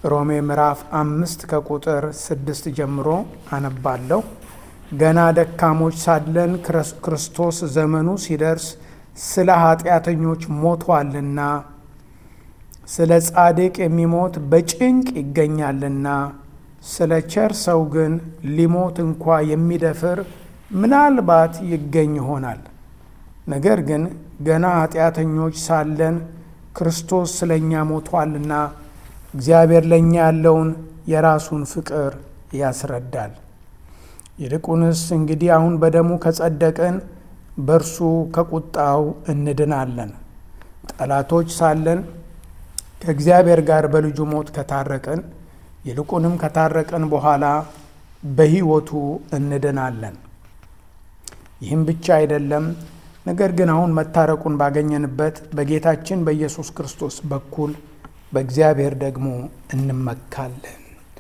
ሮሜ ምዕራፍ አምስት ከቁጥር ስድስት ጀምሮ አነባለሁ። ገና ደካሞች ሳለን ክርስቶስ ዘመኑ ሲደርስ ስለ ኃጢአተኞች ሞቷልና፣ ስለ ጻድቅ የሚሞት በጭንቅ ይገኛልና፣ ስለ ቸር ሰው ግን ሊሞት እንኳ የሚደፍር ምናልባት ይገኝ ይሆናል። ነገር ግን ገና ኃጢአተኞች ሳለን ክርስቶስ ስለ እኛ ሞቷልና እግዚአብሔር ለእኛ ያለውን የራሱን ፍቅር ያስረዳል። ይልቁንስ እንግዲህ አሁን በደሙ ከጸደቅን በእርሱ ከቁጣው እንድናለን። ጠላቶች ሳለን ከእግዚአብሔር ጋር በልጁ ሞት ከታረቅን ይልቁንም ከታረቅን በኋላ በሕይወቱ እንድናለን። ይህም ብቻ አይደለም፣ ነገር ግን አሁን መታረቁን ባገኘንበት በጌታችን በኢየሱስ ክርስቶስ በኩል በእግዚአብሔር ደግሞ እንመካለን።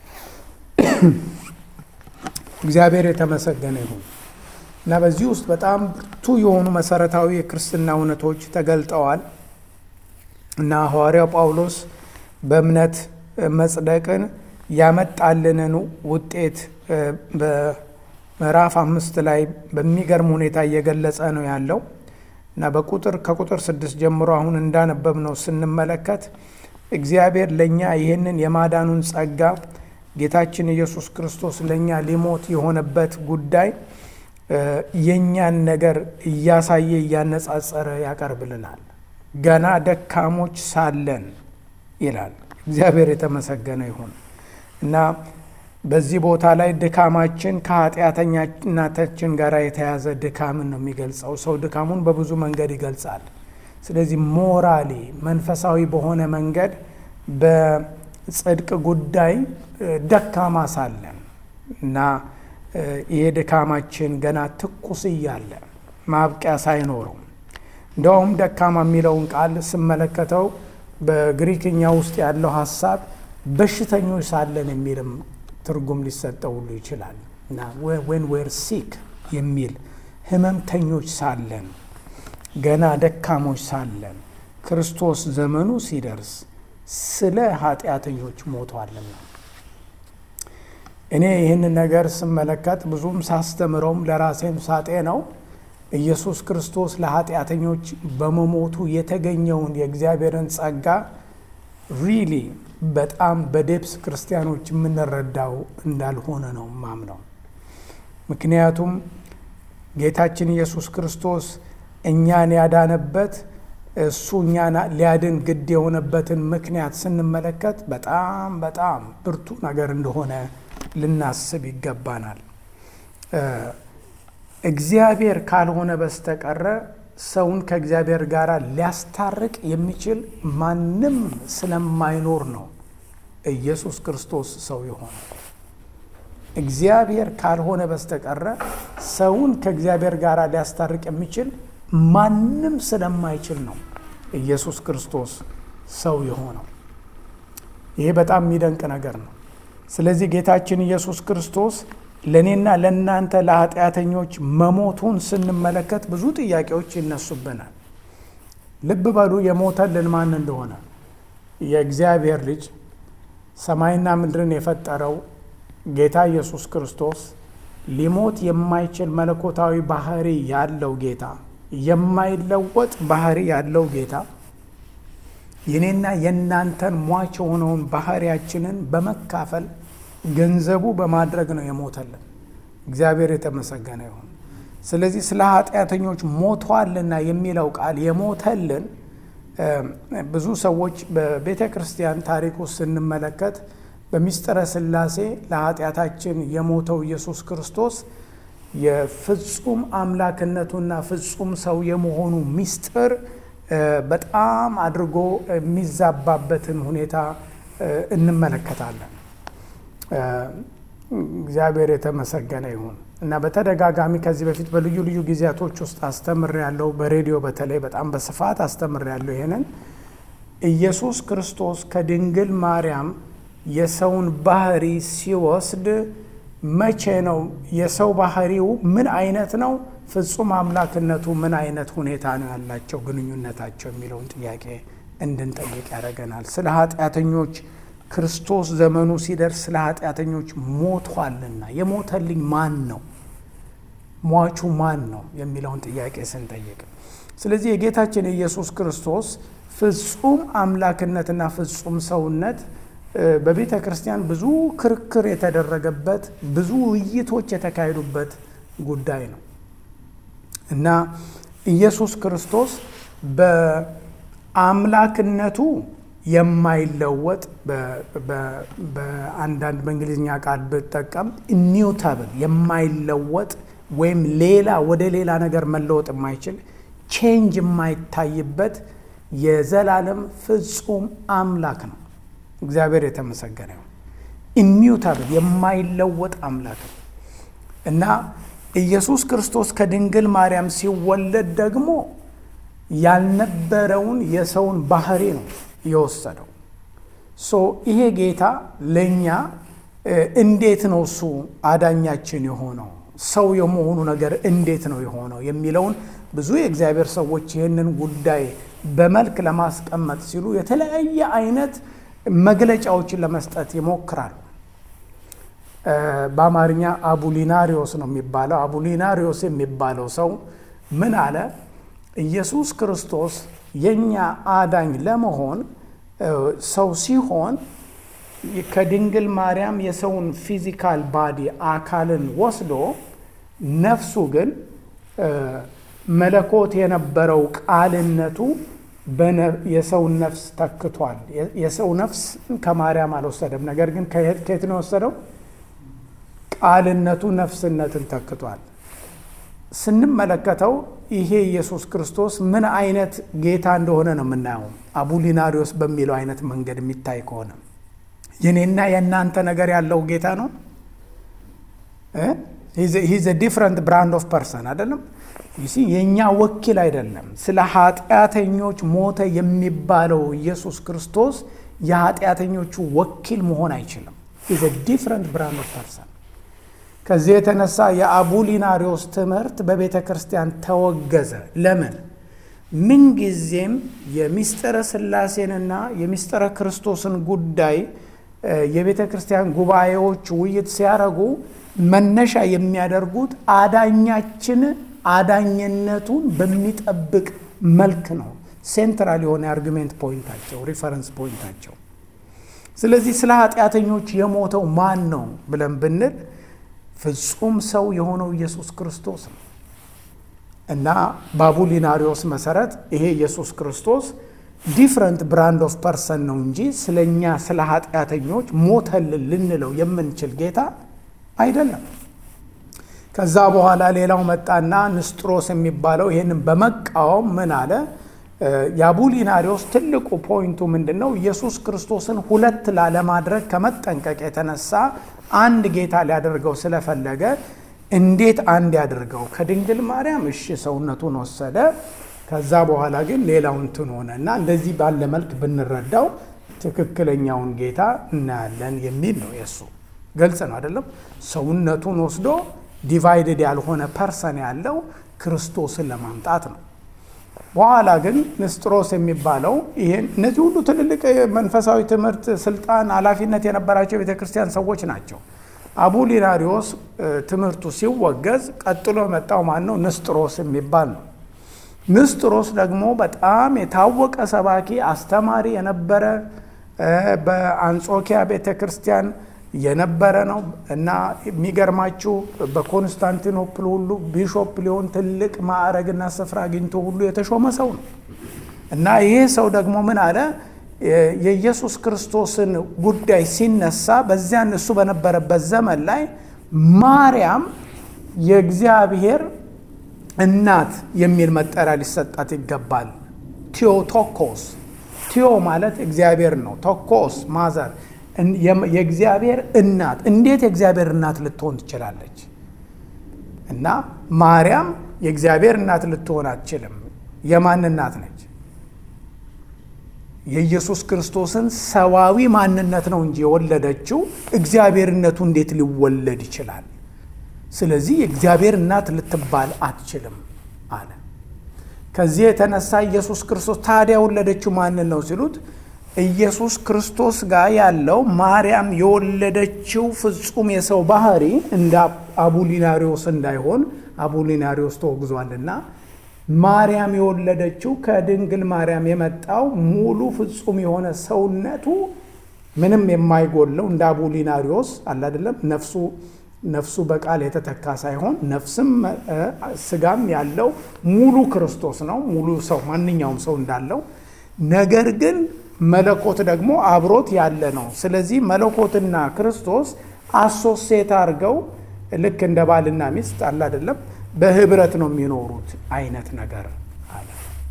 እግዚአብሔር የተመሰገነ ይሁን እና በዚህ ውስጥ በጣም ብርቱ የሆኑ መሰረታዊ የክርስትና እውነቶች ተገልጠዋል እና ሐዋርያው ጳውሎስ በእምነት መጽደቅን ያመጣልንን ውጤት በምዕራፍ አምስት ላይ በሚገርም ሁኔታ እየገለጸ ነው ያለው እና በቁጥር ከቁጥር ስድስት ጀምሮ አሁን እንዳነበብ ነው ስንመለከት እግዚአብሔር ለእኛ ይህንን የማዳኑን ጸጋ ጌታችን ኢየሱስ ክርስቶስ ለእኛ ሊሞት የሆነበት ጉዳይ የእኛን ነገር እያሳየ እያነጻጸረ ያቀርብልናል። ገና ደካሞች ሳለን ይላል። እግዚአብሔር የተመሰገነ ይሁን እና በዚህ ቦታ ላይ ድካማችን ከኃጢአተኛነታችን ጋር የተያዘ ድካምን ነው የሚገልጸው። ሰው ድካሙን በብዙ መንገድ ይገልጻል። ስለዚህ ሞራሊ መንፈሳዊ በሆነ መንገድ በጽድቅ ጉዳይ ደካማ ሳለን እና ይሄ ድካማችን ገና ትኩስ እያለ ማብቂያ ሳይኖረው እንደውም ደካማ የሚለውን ቃል ስመለከተው በግሪክኛ ውስጥ ያለው ሀሳብ በሽተኞች ሳለን የሚልም ትርጉም ሊሰጠው ሁሉ ይችላል እና ዌን ዌር ሲክ የሚል ህመምተኞች ሳለን ገና ደካሞች ሳለን ክርስቶስ ዘመኑ ሲደርስ ስለ ኃጢአተኞች ሞቷልና። እኔ ይህንን ነገር ስመለከት ብዙም ሳስተምረውም ለራሴም ሳጤ ነው ኢየሱስ ክርስቶስ ለኃጢአተኞች በመሞቱ የተገኘውን የእግዚአብሔርን ጸጋ ሪሊ በጣም በዴፕስ ክርስቲያኖች የምንረዳው እንዳልሆነ ነው ማምነው። ምክንያቱም ጌታችን ኢየሱስ ክርስቶስ እኛን ያዳነበት እሱ እኛን ሊያድን ግድ የሆነበትን ምክንያት ስንመለከት በጣም በጣም ብርቱ ነገር እንደሆነ ልናስብ ይገባናል። እግዚአብሔር ካልሆነ በስተቀረ ሰውን ከእግዚአብሔር ጋር ሊያስታርቅ የሚችል ማንም ስለማይኖር ነው ኢየሱስ ክርስቶስ ሰው የሆነ። እግዚአብሔር ካልሆነ በስተቀረ ሰውን ከእግዚአብሔር ጋር ሊያስታርቅ የሚችል ማንም ስለማይችል ነው ኢየሱስ ክርስቶስ ሰው የሆነው። ይሄ በጣም የሚደንቅ ነገር ነው። ስለዚህ ጌታችን ኢየሱስ ክርስቶስ ለእኔና ለእናንተ ለኃጢአተኞች መሞቱን ስንመለከት ብዙ ጥያቄዎች ይነሱብናል። ልብ በሉ የሞተልን ማን እንደሆነ። የእግዚአብሔር ልጅ ሰማይና ምድርን የፈጠረው ጌታ ኢየሱስ ክርስቶስ ሊሞት የማይችል መለኮታዊ ባህሪ ያለው ጌታ፣ የማይለወጥ ባህሪ ያለው ጌታ የኔና የእናንተን ሟች የሆነውን ባህሪያችንን በመካፈል ገንዘቡ በማድረግ ነው የሞተልን። እግዚአብሔር የተመሰገነ ይሁን። ስለዚህ ስለ ኃጢአተኞች ሞቷልና የሚለው ቃል የሞተልን ብዙ ሰዎች በቤተ ክርስቲያን ታሪክ ውስጥ ስንመለከት በሚስጥረ ሥላሴ ለኃጢአታችን የሞተው ኢየሱስ ክርስቶስ የፍጹም አምላክነቱና ፍጹም ሰው የመሆኑ ሚስጥር በጣም አድርጎ የሚዛባበትን ሁኔታ እንመለከታለን። እግዚአብሔር የተመሰገነ ይሁን እና በተደጋጋሚ ከዚህ በፊት በልዩ ልዩ ጊዜያቶች ውስጥ አስተምር ያለው በሬዲዮ በተለይ በጣም በስፋት አስተምር ያለው ይሄንን ኢየሱስ ክርስቶስ ከድንግል ማርያም የሰውን ባህሪ ሲወስድ መቼ ነው? የሰው ባህሪው ምን አይነት ነው? ፍጹም አምላክነቱ ምን አይነት ሁኔታ ነው ያላቸው ግንኙነታቸው የሚለውን ጥያቄ እንድንጠይቅ ያደርገናል። ስለ ኃጢአተኞች ክርስቶስ ዘመኑ ሲደርስ ስለ ኃጢአተኞች ሞቷልና የሞተልኝ ማን ነው? ሟቹ ማን ነው የሚለውን ጥያቄ ስንጠይቅ፣ ስለዚህ የጌታችን የኢየሱስ ክርስቶስ ፍጹም አምላክነትና ፍጹም ሰውነት በቤተ ክርስቲያን ብዙ ክርክር የተደረገበት ብዙ ውይይቶች የተካሄዱበት ጉዳይ ነው እና ኢየሱስ ክርስቶስ በአምላክነቱ የማይለወጥ በአንዳንድ በእንግሊዝኛ ቃል ብጠቀም ኢሚውታብል የማይለወጥ ወይም ሌላ ወደ ሌላ ነገር መለወጥ የማይችል ቼንጅ የማይታይበት የዘላለም ፍጹም አምላክ ነው። እግዚአብሔር የተመሰገነ ነው። ኢሚውታብል የማይለወጥ አምላክ ነው እና ኢየሱስ ክርስቶስ ከድንግል ማርያም ሲወለድ ደግሞ ያልነበረውን የሰውን ባህሪ ነው የወሰደው። ሶ ይሄ ጌታ ለእኛ እንዴት ነው እሱ አዳኛችን የሆነው ሰው የመሆኑ ነገር እንዴት ነው የሆነው የሚለውን ብዙ የእግዚአብሔር ሰዎች ይህንን ጉዳይ በመልክ ለማስቀመጥ ሲሉ የተለያየ አይነት መግለጫዎችን ለመስጠት ይሞክራሉ። በአማርኛ አቡሊናሪዮስ ነው የሚባለው። አቡሊናሪዮስ የሚባለው ሰው ምን አለ? ኢየሱስ ክርስቶስ የእኛ አዳኝ ለመሆን ሰው ሲሆን ከድንግል ማርያም የሰውን ፊዚካል ባዲ አካልን ወስዶ ነፍሱ ግን መለኮት የነበረው ቃልነቱ የሰውን ነፍስ ተክቷል። የሰው ነፍስ ከማርያም አልወሰደም። ነገር ግን ከየት ነው የወሰደው? ቃልነቱ ነፍስነትን ተክቷል። ስንመለከተው ይሄ ኢየሱስ ክርስቶስ ምን አይነት ጌታ እንደሆነ ነው የምናየው። አቡሊናሪዮስ በሚለው አይነት መንገድ የሚታይ ከሆነ የኔና የእናንተ ነገር ያለው ጌታ ነው። ሂዝ ዲፍረንት ብራንድ ኦፍ ፐርሰን አይደለም። የእኛ ወኪል አይደለም። ስለ ኃጢአተኞች ሞተ የሚባለው ኢየሱስ ክርስቶስ የኃጢአተኞቹ ወኪል መሆን አይችልም። ሂዝ ዲፍረንት ብራንድ ኦፍ ፐርሰን። ከዚህ የተነሳ የአቡሊናሪዎስ ትምህርት በቤተ ክርስቲያን ተወገዘ። ለምን? ምንጊዜም የሚስጥረ ሥላሴንና የሚስጥረ ክርስቶስን ጉዳይ የቤተ ክርስቲያን ጉባኤዎች ውይይት ሲያደርጉ መነሻ የሚያደርጉት አዳኛችን አዳኝነቱን በሚጠብቅ መልክ ነው። ሴንትራል የሆነ የአርጊሜንት ፖይንታቸው፣ ሪፈረንስ ፖይንታቸው። ስለዚህ ስለ ኃጢአተኞች የሞተው ማን ነው ብለን ብንል ፍጹም ሰው የሆነው ኢየሱስ ክርስቶስ ነው እና በአቡሊናሪዎስ መሰረት ይሄ ኢየሱስ ክርስቶስ ዲፍረንት ብራንድ ኦፍ ፐርሰን ነው እንጂ ስለ እኛ ስለ ኃጢአተኞች ሞተልን ልንለው የምንችል ጌታ አይደለም። ከዛ በኋላ ሌላው መጣና ንስጥሮስ የሚባለው ይህንን በመቃወም ምን አለ? የአቡሊናሪዎስ ትልቁ ፖይንቱ ምንድን ነው? ኢየሱስ ክርስቶስን ሁለት ላለማድረግ ከመጠንቀቅ የተነሳ አንድ ጌታ ሊያደርገው ስለፈለገ እንዴት አንድ ያድርገው? ከድንግል ማርያም እሺ ሰውነቱን ወሰደ። ከዛ በኋላ ግን ሌላው እንትን ሆነ እና እንደዚህ ባለ መልክ ብንረዳው ትክክለኛውን ጌታ እናያለን የሚል ነው። የእሱ ግልጽ ነው አይደለም? ሰውነቱን ወስዶ ዲቫይድድ ያልሆነ ፐርሰን ያለው ክርስቶስን ለማምጣት ነው። በኋላ ግን ንስጥሮስ የሚባለው ይሄን እነዚህ ሁሉ ትልልቅ መንፈሳዊ ትምህርት፣ ስልጣን፣ ኃላፊነት የነበራቸው የቤተ ክርስቲያን ሰዎች ናቸው። አቡሊናሪዎስ ትምህርቱ ሲወገዝ ቀጥሎ የመጣው ማን ነው? ንስጥሮስ የሚባል ነው። ንስጥሮስ ደግሞ በጣም የታወቀ ሰባኪ አስተማሪ የነበረ በአንጾኪያ ቤተ ክርስቲያን የነበረ ነው እና የሚገርማችሁ በኮንስታንቲኖፕል ሁሉ ቢሾፕ ሊሆን ትልቅ ማዕረግና ስፍራ አግኝቶ ሁሉ የተሾመ ሰው ነው እና ይሄ ሰው ደግሞ ምን አለ? የኢየሱስ ክርስቶስን ጉዳይ ሲነሳ በዚያን እሱ በነበረበት ዘመን ላይ ማርያም የእግዚአብሔር እናት የሚል መጠሪያ ሊሰጣት ይገባል። ቲዮቶኮስ ቲዮ ማለት እግዚአብሔር ነው። ቶኮስ ማዘር የእግዚአብሔር እናት እንዴት የእግዚአብሔር እናት ልትሆን ትችላለች? እና ማርያም የእግዚአብሔር እናት ልትሆን አትችልም። የማን እናት ነች? የኢየሱስ ክርስቶስን ሰዋዊ ማንነት ነው እንጂ የወለደችው እግዚአብሔርነቱ እንዴት ሊወለድ ይችላል? ስለዚህ የእግዚአብሔር እናት ልትባል አትችልም አለ። ከዚህ የተነሳ ኢየሱስ ክርስቶስ ታዲያ የወለደችው ማንን ነው ሲሉት ኢየሱስ ክርስቶስ ጋር ያለው ማርያም የወለደችው ፍጹም የሰው ባህሪ እንደ አቡሊናሪዎስ እንዳይሆን አቡሊናሪዎስ ተወግዟልና ማርያም የወለደችው ከድንግል ማርያም የመጣው ሙሉ ፍጹም የሆነ ሰውነቱ ምንም የማይጎለው እንደ አቡሊናሪዎስ አለ አይደለም። ነፍሱ ነፍሱ በቃል የተተካ ሳይሆን ነፍስም ስጋም ያለው ሙሉ ክርስቶስ ነው። ሙሉ ሰው ማንኛውም ሰው እንዳለው ነገር ግን መለኮት ደግሞ አብሮት ያለ ነው። ስለዚህ መለኮትና ክርስቶስ አሶሴት አድርገው ልክ እንደ ባልና ሚስት አለ አይደለም በህብረት ነው የሚኖሩት አይነት ነገር አለ።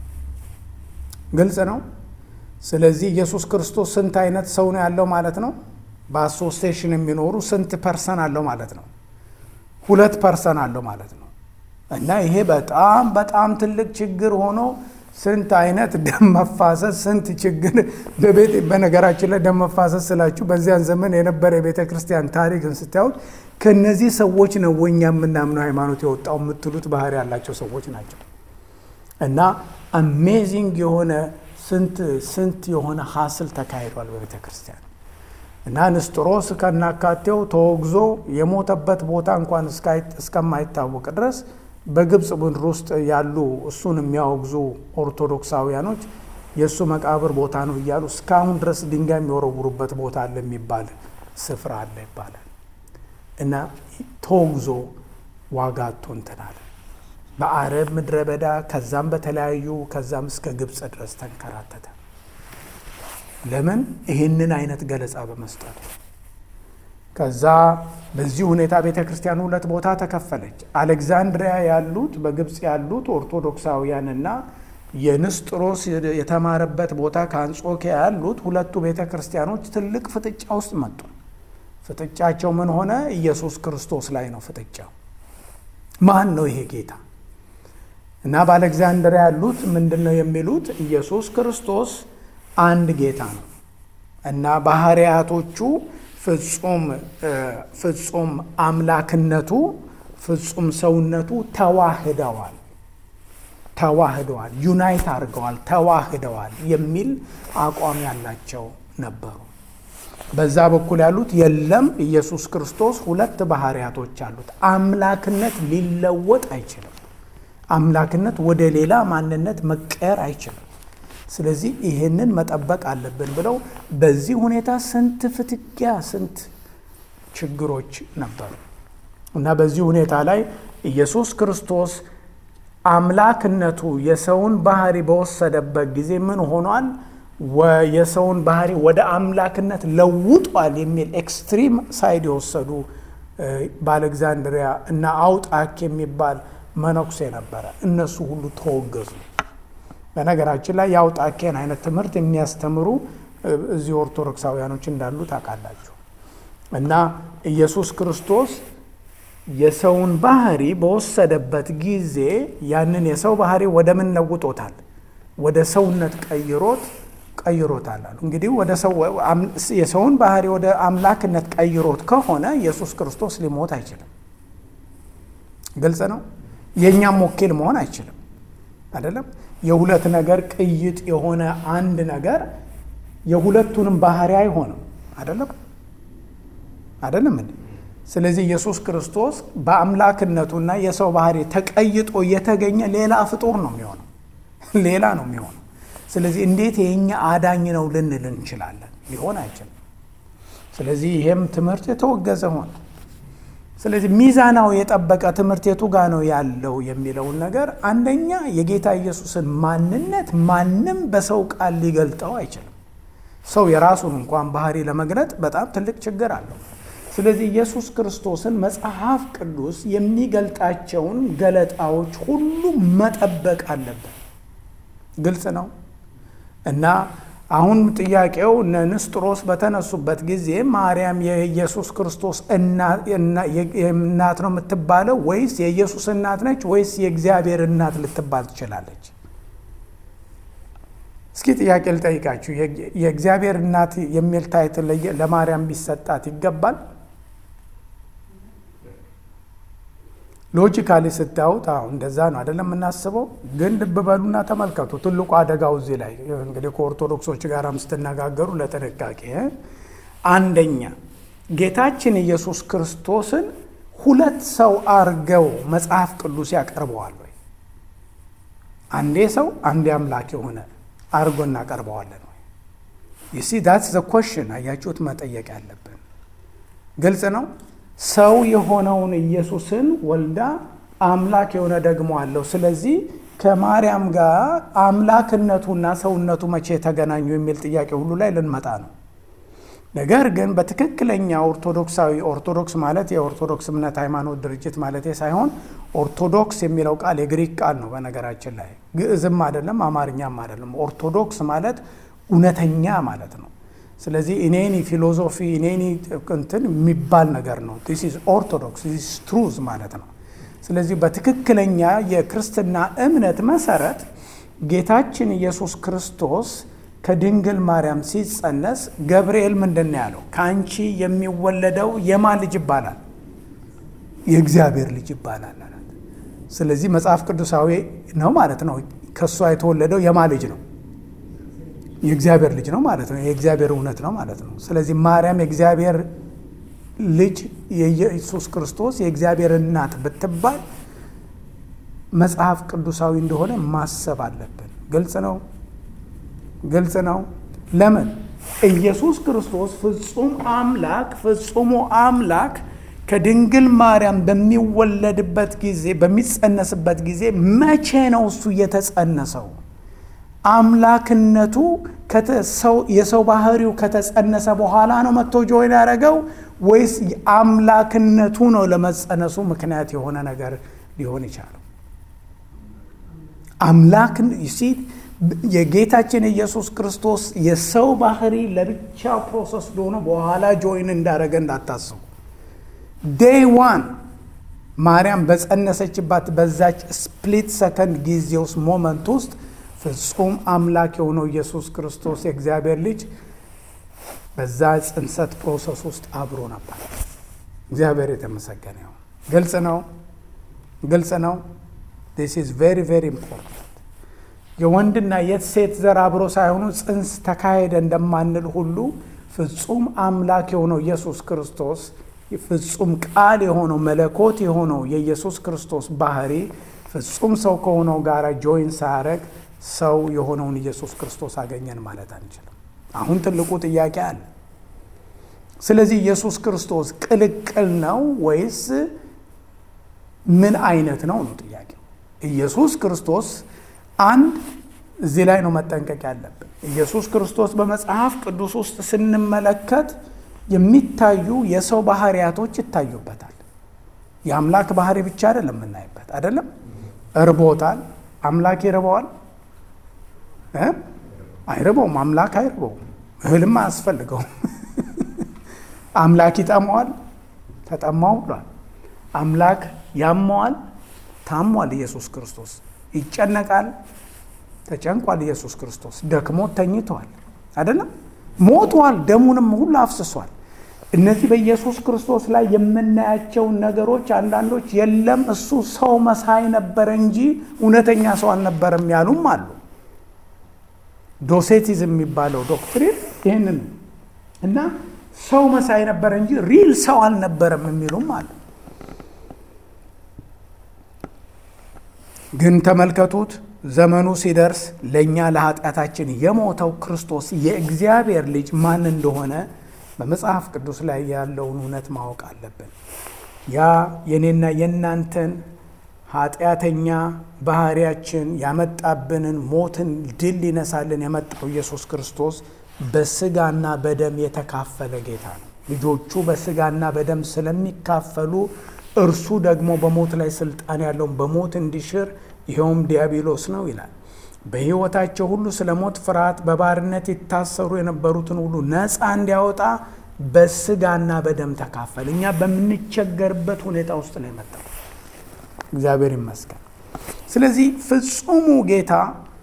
ግልጽ ነው። ስለዚህ ኢየሱስ ክርስቶስ ስንት አይነት ሰው ነው ያለው ማለት ነው? በአሶሴሽን የሚኖሩ ስንት ፐርሰን አለው ማለት ነው? ሁለት ፐርሰን አለው ማለት ነው። እና ይሄ በጣም በጣም ትልቅ ችግር ሆኖ ስንት አይነት ደም መፋሰስ ስንት ችግር በቤት በነገራችን ላይ ደም መፋሰስ ስላችሁ በዚያን ዘመን የነበረ የቤተ ክርስቲያን ታሪክን ስታዩት ከነዚህ ሰዎች ነው እኛ የምናምነው ሃይማኖት የወጣው የምትሉት ባህሪ ያላቸው ሰዎች ናቸው። እና አሜዚንግ የሆነ ስንት ስንት የሆነ ሀስል ተካሂዷል በቤተ ክርስቲያን እና ንስጥሮስ ከናካቴው ተወግዞ የሞተበት ቦታ እንኳን እስከማይታወቅ ድረስ በግብፅ ምድር ውስጥ ያሉ እሱን የሚያወግዙ ኦርቶዶክሳውያኖች የእሱ መቃብር ቦታ ነው እያሉ እስካሁን ድረስ ድንጋይ የሚወረውሩበት ቦታ አለ የሚባል ስፍራ አለ ይባላል። እና ተወግዞ ዋጋ አጥቶ እንትን አለ በአረብ ምድረ በዳ ከዛም በተለያዩ ከዛም እስከ ግብፅ ድረስ ተንከራተተ። ለምን? ይህንን አይነት ገለጻ በመስጠቱ ከዛ በዚህ ሁኔታ ቤተ ክርስቲያን ሁለት ቦታ ተከፈለች። አሌክዛንድሪያ ያሉት በግብፅ ያሉት ኦርቶዶክሳውያንና የንስጥሮስ የተማረበት ቦታ ከአንጾኪያ ያሉት ሁለቱ ቤተ ክርስቲያኖች ትልቅ ፍጥጫ ውስጥ መጡ። ፍጥጫቸው ምን ሆነ? ኢየሱስ ክርስቶስ ላይ ነው ፍጥጫው። ማን ነው ይሄ ጌታ? እና በአሌክዛንድሪያ ያሉት ምንድን ነው የሚሉት? ኢየሱስ ክርስቶስ አንድ ጌታ ነው እና ባህርያቶቹ ፍጹም ፍጹም አምላክነቱ ፍጹም ሰውነቱ ተዋህደዋል ተዋህደዋል ዩናይት አድርገዋል ተዋህደዋል የሚል አቋም ያላቸው ነበሩ። በዛ በኩል ያሉት የለም ኢየሱስ ክርስቶስ ሁለት ባህርያቶች አሉት። አምላክነት ሊለወጥ አይችልም። አምላክነት ወደ ሌላ ማንነት መቀየር አይችልም። ስለዚህ ይህንን መጠበቅ አለብን ብለው በዚህ ሁኔታ ስንት ፍትጊያ፣ ስንት ችግሮች ነበሩ እና በዚህ ሁኔታ ላይ ኢየሱስ ክርስቶስ አምላክነቱ የሰውን ባህሪ በወሰደበት ጊዜ ምን ሆኗል? የሰውን ባህሪ ወደ አምላክነት ለውጧል የሚል ኤክስትሪም ሳይድ የወሰዱ በአሌክዛንድሪያ እና አውጣክ የሚባል መነኩሴ ነበረ። እነሱ ሁሉ ተወገዙ። በነገራችን ላይ የአውጣኬን አይነት ትምህርት የሚያስተምሩ እዚህ ኦርቶዶክሳውያኖች እንዳሉ ታውቃላችሁ። እና ኢየሱስ ክርስቶስ የሰውን ባህሪ በወሰደበት ጊዜ ያንን የሰው ባህሪ ወደ ምን ለውጦታል? ወደ ሰውነት ቀይሮት ቀይሮታል አሉ። እንግዲህ ወደ ሰው የሰውን ባህሪ ወደ አምላክነት ቀይሮት ከሆነ ኢየሱስ ክርስቶስ ሊሞት አይችልም። ግልጽ ነው። የእኛም ወኪል መሆን አይችልም። አይደለም የሁለት ነገር ቅይጥ የሆነ አንድ ነገር የሁለቱንም ባህሪ አይሆንም። አይደለም አይደለም እንዴ? ስለዚህ ኢየሱስ ክርስቶስ በአምላክነቱና የሰው ባህሪ ተቀይጦ የተገኘ ሌላ ፍጡር ነው የሚሆነው፣ ሌላ ነው የሚሆነው። ስለዚህ እንዴት የኛ አዳኝ ነው ልንል እንችላለን? ሊሆን አይችልም። ስለዚህ ይሄም ትምህርት የተወገዘ ሆነ። ስለዚህ ሚዛናዊ የጠበቀ ትምህርት የቱ ጋ ነው ያለው የሚለውን ነገር አንደኛ የጌታ ኢየሱስን ማንነት ማንም በሰው ቃል ሊገልጠው አይችልም። ሰው የራሱን እንኳን ባህሪ ለመግለጥ በጣም ትልቅ ችግር አለው። ስለዚህ ኢየሱስ ክርስቶስን መጽሐፍ ቅዱስ የሚገልጣቸውን ገለጣዎች ሁሉ መጠበቅ አለበት። ግልጽ ነው እና አሁን ጥያቄው እነ ንስጥሮስ በተነሱበት ጊዜ ማርያም የኢየሱስ ክርስቶስ እናት ነው የምትባለው ወይስ የኢየሱስ እናት ነች ወይስ የእግዚአብሔር እናት ልትባል ትችላለች? እስኪ ጥያቄ ልጠይቃችሁ። የእግዚአብሔር እናት የሚል ታይትል ለማርያም ቢሰጣት ይገባል? ሎጂካሊ ስታዩት አሁ እንደዛ ነው አይደለም የምናስበው። ግን ልብ በሉና ተመልከቱ። ትልቁ አደጋው እዚህ ላይ እንግዲህ ከኦርቶዶክሶች ጋርም ስትነጋገሩ ለጥንቃቄ አንደኛ ጌታችን ኢየሱስ ክርስቶስን ሁለት ሰው አርገው መጽሐፍ ቅዱስ ያቀርበዋል ወይ? አንዴ ሰው አንዴ አምላክ የሆነ አርጎ እናቀርበዋለን ወይ? ይሲ ዳትስ ዘ ኮሽን አያችሁት፣ መጠየቅ ያለብን ግልጽ ነው። ሰው የሆነውን ኢየሱስን ወልዳ አምላክ የሆነ ደግሞ አለው። ስለዚህ ከማርያም ጋር አምላክነቱና ሰውነቱ መቼ ተገናኙ የሚል ጥያቄ ሁሉ ላይ ልንመጣ ነው። ነገር ግን በትክክለኛ ኦርቶዶክሳዊ ኦርቶዶክስ ማለት የኦርቶዶክስ እምነት ሃይማኖት ድርጅት ማለት ሳይሆን ኦርቶዶክስ የሚለው ቃል የግሪክ ቃል ነው። በነገራችን ላይ ግዕዝም አይደለም አማርኛም አይደለም። ኦርቶዶክስ ማለት እውነተኛ ማለት ነው። ስለዚህ ኢኔኒ ፊሎዞፊ ኢኔኒ እንትን የሚባል ነገር ነው። ዲስ ኢዝ ኦርቶዶክስ ዲስ ኢዝ ትሩዝ ማለት ነው። ስለዚህ በትክክለኛ የክርስትና እምነት መሰረት ጌታችን ኢየሱስ ክርስቶስ ከድንግል ማርያም ሲጸነስ ገብርኤል ምንድን ነው ያለው? ከአንቺ የሚወለደው የማ ልጅ ይባላል? የእግዚአብሔር ልጅ ይባላል አላት። ስለዚህ መጽሐፍ ቅዱሳዊ ነው ማለት ነው። ከእሷ የተወለደው የማ ልጅ ነው? የእግዚአብሔር ልጅ ነው ማለት ነው። የእግዚአብሔር እውነት ነው ማለት ነው። ስለዚህ ማርያም የእግዚአብሔር ልጅ የኢየሱስ ክርስቶስ የእግዚአብሔር እናት ብትባል መጽሐፍ ቅዱሳዊ እንደሆነ ማሰብ አለብን። ግልጽ ነው፣ ግልጽ ነው። ለምን ኢየሱስ ክርስቶስ ፍጹም አምላክ ፍጹሙ አምላክ ከድንግል ማርያም በሚወለድበት ጊዜ በሚጸነስበት ጊዜ መቼ ነው እሱ የተጸነሰው? አምላክነቱ የሰው ባህሪው ከተጸነሰ በኋላ ነው መጥቶ ጆይን ያደረገው ወይስ አምላክነቱ ነው ለመጸነሱ ምክንያት የሆነ ነገር ሊሆን ይቻለው? አምላክ ሲ የጌታችን ኢየሱስ ክርስቶስ የሰው ባህሪ ለብቻው ፕሮሰስ ሆኖ በኋላ ጆይን እንዳደረገ እንዳታስቡ። ዴይ ዋን ማርያም በጸነሰችባት በዛች ስፕሊት ሰከንድ ጊዜ ውስጥ ሞመንት ውስጥ ፍጹም አምላክ የሆነው ኢየሱስ ክርስቶስ የእግዚአብሔር ልጅ በዛ ጽንሰት ፕሮሰስ ውስጥ አብሮ ነበር። እግዚአብሔር የተመሰገነ ይሁን። ግልጽ ነው፣ ግልጽ ነው። ዲስ ኢዝ ቬሪ ቬሪ ኢምፖርታንት። የወንድና የሴት ዘር አብሮ ሳይሆኑ ጽንስ ተካሄደ እንደማንል ሁሉ ፍጹም አምላክ የሆነው ኢየሱስ ክርስቶስ ፍጹም ቃል የሆነው መለኮት የሆነው የኢየሱስ ክርስቶስ ባህሪ ፍጹም ሰው ከሆነው ጋር ጆይን ሳያደርግ ሰው የሆነውን ኢየሱስ ክርስቶስ አገኘን ማለት አንችልም። አሁን ትልቁ ጥያቄ አለ። ስለዚህ ኢየሱስ ክርስቶስ ቅልቅል ነው ወይስ ምን አይነት ነው ነው ጥያቄው። ኢየሱስ ክርስቶስ አንድ እዚህ ላይ ነው መጠንቀቅ ያለብን። ኢየሱስ ክርስቶስ በመጽሐፍ ቅዱስ ውስጥ ስንመለከት የሚታዩ የሰው ባህሪያቶች ይታዩበታል። የአምላክ ባህሪ ብቻ አይደለም የምናይበት አይደለም። እርቦታል። አምላክ ይርበዋል? አይርበውም። አምላክ አይርበውም። እህልም አያስፈልገውም። አምላክ ይጠማዋል? ተጠማው ብሏል። አምላክ ያመዋል? ታሟል። ኢየሱስ ክርስቶስ ይጨነቃል? ተጨንቋል። ኢየሱስ ክርስቶስ ደክሞት ተኝተዋል። አይደለም ሞቷል። ደሙንም ሁሉ አፍስሷል። እነዚህ በኢየሱስ ክርስቶስ ላይ የምናያቸውን ነገሮች አንዳንዶች የለም እሱ ሰው መሳይ ነበረ እንጂ እውነተኛ ሰው አልነበረም ያሉም አሉ። ዶሴቲዝም የሚባለው ዶክትሪን ይህንን እና ሰው መሳይ ነበረ እንጂ ሪል ሰው አልነበረም የሚሉም አሉ። ግን ተመልከቱት ዘመኑ ሲደርስ ለእኛ ለኃጢአታችን የሞተው ክርስቶስ የእግዚአብሔር ልጅ ማን እንደሆነ በመጽሐፍ ቅዱስ ላይ ያለውን እውነት ማወቅ አለብን። ያ የኔና የእናንተን ኃጢአተኛ ባህሪያችን ያመጣብንን ሞትን ድል ሊነሳልን የመጣው ኢየሱስ ክርስቶስ በስጋና በደም የተካፈለ ጌታ ነው። ልጆቹ በስጋና በደም ስለሚካፈሉ እርሱ ደግሞ በሞት ላይ ስልጣን ያለውን በሞት እንዲሽር ይኸውም ዲያብሎስ ነው ይላል። በሕይወታቸው ሁሉ ስለ ሞት ፍርሃት በባርነት ይታሰሩ የነበሩትን ሁሉ ነፃ እንዲያወጣ በስጋና በደም ተካፈል። እኛ በምንቸገርበት ሁኔታ ውስጥ ነው የመጣው። እግዚአብሔር ይመስገን። ስለዚህ ፍጹሙ ጌታ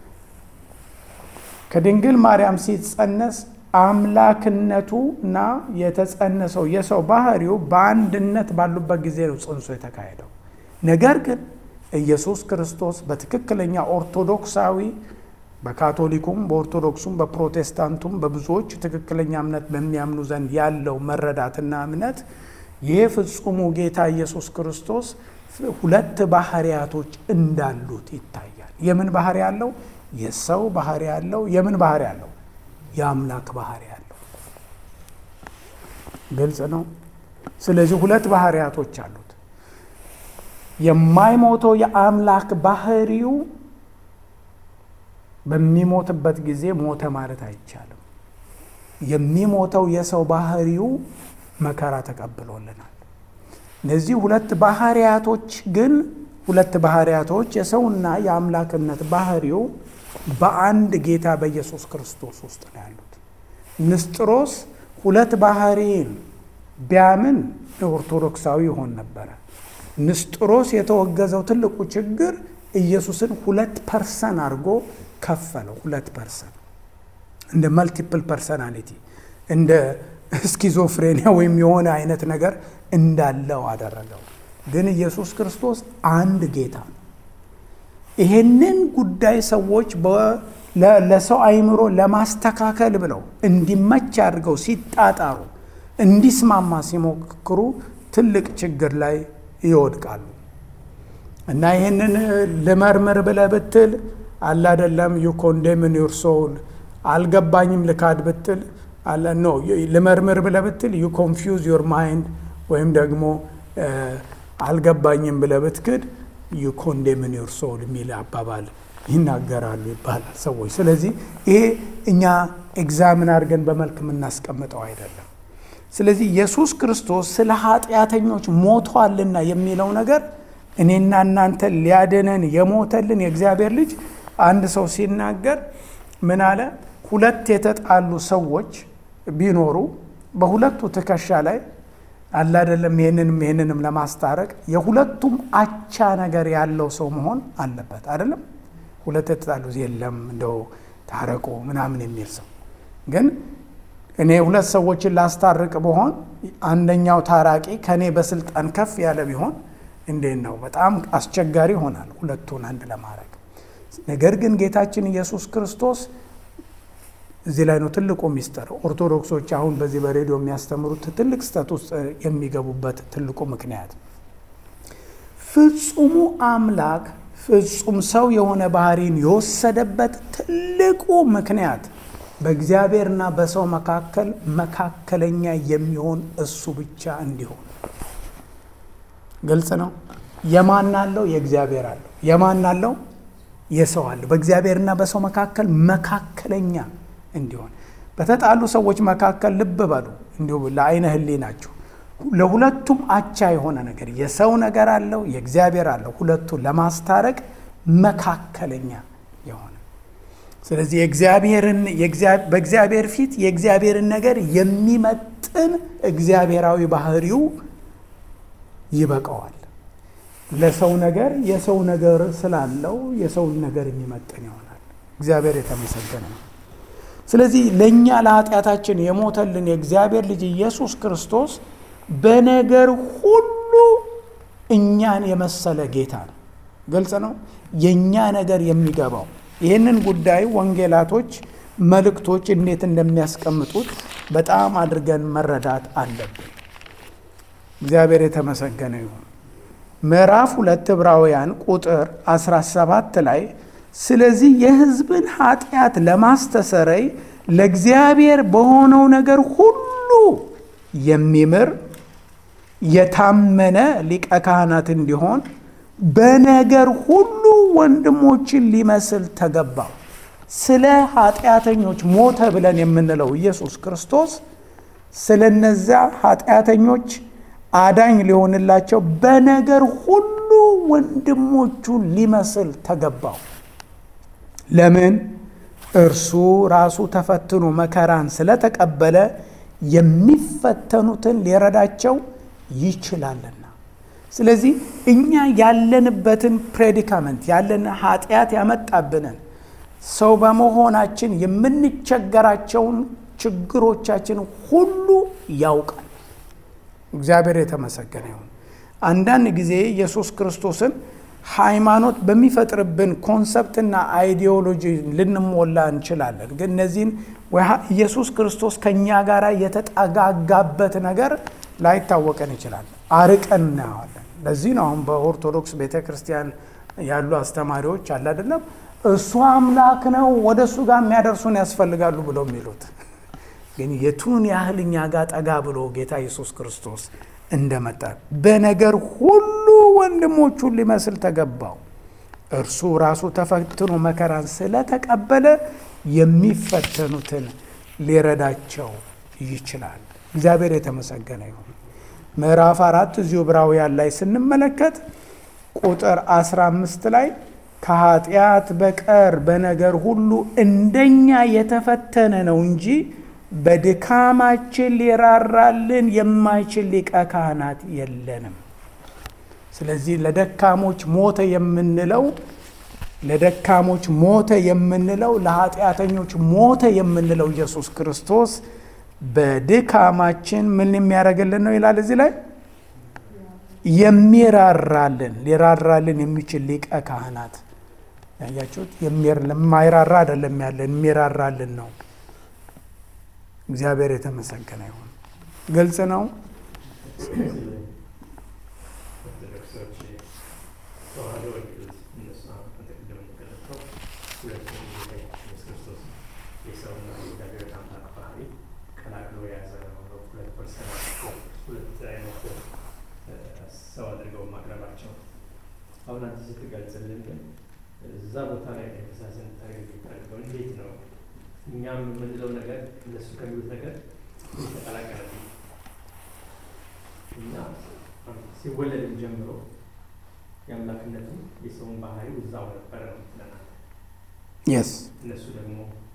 ከድንግል ማርያም ሲጸነስ አምላክነቱ እና የተጸነሰው የሰው ባህሪው በአንድነት ባሉበት ጊዜ ነው ጽንሱ የተካሄደው። ነገር ግን ኢየሱስ ክርስቶስ በትክክለኛ ኦርቶዶክሳዊ በካቶሊኩም በኦርቶዶክሱም በፕሮቴስታንቱም በብዙዎች ትክክለኛ እምነት በሚያምኑ ዘንድ ያለው መረዳትና እምነት ይህ ፍጹሙ ጌታ ኢየሱስ ክርስቶስ ሁለት ባህሪያቶች እንዳሉት ይታያል። የምን ባህሪ ያለው? የሰው ባህሪ ያለው። የምን ባህሪ ያለው? የአምላክ ባህሪ ያለው። ግልጽ ነው። ስለዚህ ሁለት ባህሪያቶች አሉት። የማይሞተው የአምላክ ባህሪው በሚሞትበት ጊዜ ሞተ ማለት አይቻልም። የሚሞተው የሰው ባህሪው መከራ ተቀብሎልናል። እነዚህ ሁለት ባህሪያቶች ግን ሁለት ባህሪያቶች የሰውና የአምላክነት ባህሪው በአንድ ጌታ በኢየሱስ ክርስቶስ ውስጥ ነው ያሉት። ንስጥሮስ ሁለት ባህሪን ቢያምን ኦርቶዶክሳዊ ይሆን ነበረ። ንስጥሮስ የተወገዘው ትልቁ ችግር ኢየሱስን ሁለት ፐርሰን አድርጎ ከፈለው። ሁለት ፐርሰን እንደ መልቲፕል ፐርሰናሊቲ እንደ ስኪዞፍሬኒያ ወይም የሆነ አይነት ነገር እንዳለው አደረገው። ግን ኢየሱስ ክርስቶስ አንድ ጌታ ነው። ይሄንን ጉዳይ ሰዎች ለሰው አይምሮ ለማስተካከል ብለው እንዲመች አድርገው ሲጣጣሩ እንዲስማማ ሲሞክሩ ትልቅ ችግር ላይ ይወድቃሉ። እና ይህንን ልመርምር ብለህ ብትል አለ አይደለም ዩ ኮንዴምን ዩር ሶል አልገባኝም ልካድ ብትል ኖ ልመርምር ብለህ ብትል ዩ ኮንፊውዝ ዩር ማይንድ ወይም ደግሞ አልገባኝም ብለህ ብትክድ ዩ ኮንዴምን ዩር ሶል የሚል አባባል ይናገራሉ ይባላል ሰዎች። ስለዚህ ይሄ እኛ ኤግዛምን አድርገን በመልክ የምናስቀምጠው አይደለም። ስለዚህ ኢየሱስ ክርስቶስ ስለ ኃጢአተኞች ሞቷልና የሚለው ነገር እኔና እናንተ ሊያድነን የሞተልን የእግዚአብሔር ልጅ አንድ ሰው ሲናገር ምን አለ? ሁለት የተጣሉ ሰዎች ቢኖሩ በሁለቱ ትከሻ ላይ አለ አይደለም፣ ይህንንም ይህንንም ለማስታረቅ የሁለቱም አቻ ነገር ያለው ሰው መሆን አለበት አይደለም። ሁለት የተጣሉ የለም እንደው ታረቁ ምናምን የሚል ሰው ግን እኔ ሁለት ሰዎችን ላስታርቅ በሆን አንደኛው ታራቂ ከእኔ በስልጣን ከፍ ያለ ቢሆን እንዴት ነው? በጣም አስቸጋሪ ይሆናል ሁለቱን አንድ ለማድረግ። ነገር ግን ጌታችን ኢየሱስ ክርስቶስ እዚህ ላይ ነው ትልቁ ሚስጥር። ኦርቶዶክሶች አሁን በዚህ በሬዲዮ የሚያስተምሩት ትልቅ ስህተት ውስጥ የሚገቡበት ትልቁ ምክንያት ፍጹሙ አምላክ ፍጹም ሰው የሆነ ባህሪን የወሰደበት ትልቁ ምክንያት በእግዚአብሔርና በሰው መካከል መካከለኛ የሚሆን እሱ ብቻ እንዲሆን ግልጽ ነው። የማን አለው? የእግዚአብሔር አለው። የማን አለው? የሰው አለው። በእግዚአብሔርና በሰው መካከል መካከለኛ እንዲሆን በተጣሉ ሰዎች መካከል ልብ በሉ፣ እንዲሁ ለአይነ ህሊናችሁ ለሁለቱም አቻ የሆነ ነገር የሰው ነገር አለው፣ የእግዚአብሔር አለው። ሁለቱን ለማስታረቅ መካከለኛ የሆነ ስለዚህ የእግዚአብሔርን በእግዚአብሔር ፊት የእግዚአብሔርን ነገር የሚመጥን እግዚአብሔራዊ ባህሪው ይበቃዋል። ለሰው ነገር የሰው ነገር ስላለው የሰውን ነገር የሚመጥን ይሆናል። እግዚአብሔር የተመሰገነ ነው። ስለዚህ ለእኛ ለኃጢአታችን የሞተልን የእግዚአብሔር ልጅ ኢየሱስ ክርስቶስ በነገር ሁሉ እኛን የመሰለ ጌታ ነው። ግልጽ ነው። የእኛ ነገር የሚገባው ይህንን ጉዳይ ወንጌላቶች መልእክቶች እንዴት እንደሚያስቀምጡት በጣም አድርገን መረዳት አለብን። እግዚአብሔር የተመሰገነ ይሁን። ምዕራፍ ሁለት ዕብራውያን ቁጥር 17 ላይ ስለዚህ የሕዝብን ኃጢአት ለማስተሰረይ ለእግዚአብሔር በሆነው ነገር ሁሉ የሚምር የታመነ ሊቀ ካህናት እንዲሆን በነገር ሁሉ ወንድሞችን ሊመስል ተገባው። ስለ ኃጢአተኞች ሞተ ብለን የምንለው ኢየሱስ ክርስቶስ ስለ እነዚያ ኃጢአተኞች አዳኝ ሊሆንላቸው በነገር ሁሉ ወንድሞቹን ሊመስል ተገባው። ለምን? እርሱ ራሱ ተፈትኖ መከራን ስለተቀበለ የሚፈተኑትን ሊረዳቸው ይችላልና። ስለዚህ እኛ ያለንበትን ፕሬዲካመንት ያለን ኃጢአት ያመጣብንን ሰው በመሆናችን የምንቸገራቸውን ችግሮቻችን ሁሉ ያውቃል። እግዚአብሔር የተመሰገነ ይሁን። አንዳንድ ጊዜ ኢየሱስ ክርስቶስን ሃይማኖት በሚፈጥርብን ኮንሰፕትና አይዲዮሎጂ ልንሞላ እንችላለን። ግን እነዚህን ኢየሱስ ክርስቶስ ከእኛ ጋር የተጠጋጋበት ነገር ላይታወቀን ይችላል። አርቀን እናየዋለን። ለዚህ ነው አሁን በኦርቶዶክስ ቤተ ክርስቲያን ያሉ አስተማሪዎች አለ አይደለም እሱ አምላክ ነው ወደ እሱ ጋር የሚያደርሱን ያስፈልጋሉ ብለው የሚሉት ግን የቱን ያህል እኛ ጋር ጠጋ ብሎ ጌታ ኢየሱስ ክርስቶስ እንደመጣ በነገር ሁሉ ወንድሞቹን ሊመስል ተገባው። እርሱ ራሱ ተፈትኖ መከራን ስለተቀበለ የሚፈተኑትን ሊረዳቸው ይችላል። እግዚአብሔር የተመሰገነ ይሁን። ምዕራፍ አራት እዚሁ ዕብራውያን ላይ ስንመለከት ቁጥር 15 ላይ ከኃጢአት በቀር በነገር ሁሉ እንደኛ የተፈተነ ነው እንጂ በድካማችን ሊራራልን የማይችል ሊቀ ካህናት የለንም። ስለዚህ ለደካሞች ሞተ የምንለው ለደካሞች ሞተ የምንለው ለኃጢአተኞች ሞተ የምንለው ኢየሱስ ክርስቶስ በድካማችን ምን የሚያደርግልን ነው ይላል እዚህ ላይ የሚራራልን ሊራራልን የሚችል ሊቀ ካህናት ያያችሁት፣ ለማይራራ አይደለም ያለን የሚራራልን ነው። እግዚአብሔር የተመሰገነ ይሁን። ግልጽ ነው። አሁን አንተ ስትገልጽልን ግን እዛ ቦታ ላይ ተመሳሰን ታደርገው እንዴት ነው እኛም የምንለው ነገር እነሱ ከሚሉት ነገር ተቀላቀለ እና ሲወለድም ጀምሮ የአምላክነቱ የሰውን ባህሪ እዛው ነበረ ነው ትለናል። የስ እነሱ ደግሞ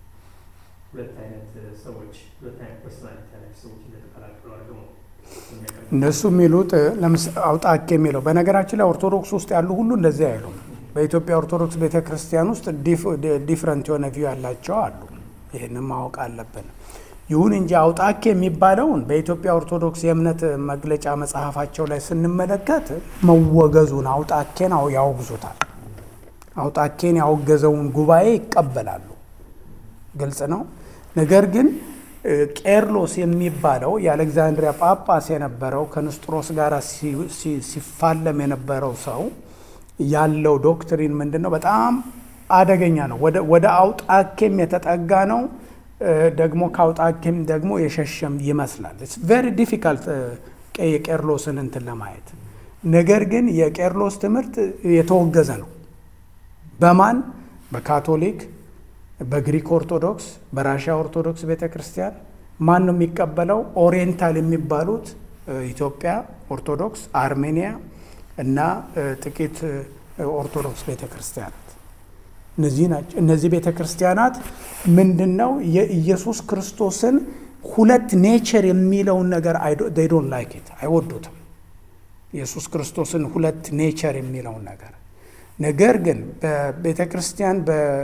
ሁለት አይነት ሰዎች ሁለት አይነት ፐርሶናሊቲ ያላቸው ሰዎች እንደተቀላቀሉ አድርገው ነው እነሱ የሚሉት አውጣኬ የሚለው በነገራችን ላይ ኦርቶዶክስ ውስጥ ያሉ ሁሉ እንደዚህ አይሉም። በኢትዮጵያ ኦርቶዶክስ ቤተ ክርስቲያን ውስጥ ዲፍረንት የሆነ ቪው ያላቸው አሉ። ይህንም ማወቅ አለብን። ይሁን እንጂ አውጣኬ የሚባለውን በኢትዮጵያ ኦርቶዶክስ የእምነት መግለጫ መጽሐፋቸው ላይ ስንመለከት መወገዙን አውጣኬን ያወግዙታል። አውጣኬን ያወገዘውን ጉባኤ ይቀበላሉ። ግልጽ ነው። ነገር ግን ቄርሎስ የሚባለው የአሌክዛንድሪያ ጳጳስ የነበረው ከንስጥሮስ ጋር ሲፋለም የነበረው ሰው ያለው ዶክትሪን ምንድን ነው? በጣም አደገኛ ነው። ወደ አውጣኬም የተጠጋ ነው። ደግሞ ከአውጣኬም ደግሞ የሸሸም ይመስላል። ቬሪ ዲፊካልት የቄርሎስን እንትን ለማየት ነገር ግን የቄርሎስ ትምህርት የተወገዘ ነው። በማን በካቶሊክ በግሪክ ኦርቶዶክስ፣ በራሽያ ኦርቶዶክስ ቤተ ክርስቲያን ማን ነው የሚቀበለው? ኦሪየንታል የሚባሉት ኢትዮጵያ ኦርቶዶክስ፣ አርሜኒያ እና ጥቂት ኦርቶዶክስ ቤተ ክርስቲያናት እነዚህ ናቸው። እነዚህ ቤተ ክርስቲያናት ምንድን ነው የኢየሱስ ክርስቶስን ሁለት ኔቸር የሚለውን ነገር ዶን ላይክ ኢት አይወዱትም። ኢየሱስ ክርስቶስን ሁለት ኔቸር የሚለውን ነገር ነገር ግን በቤተ ክርስቲያን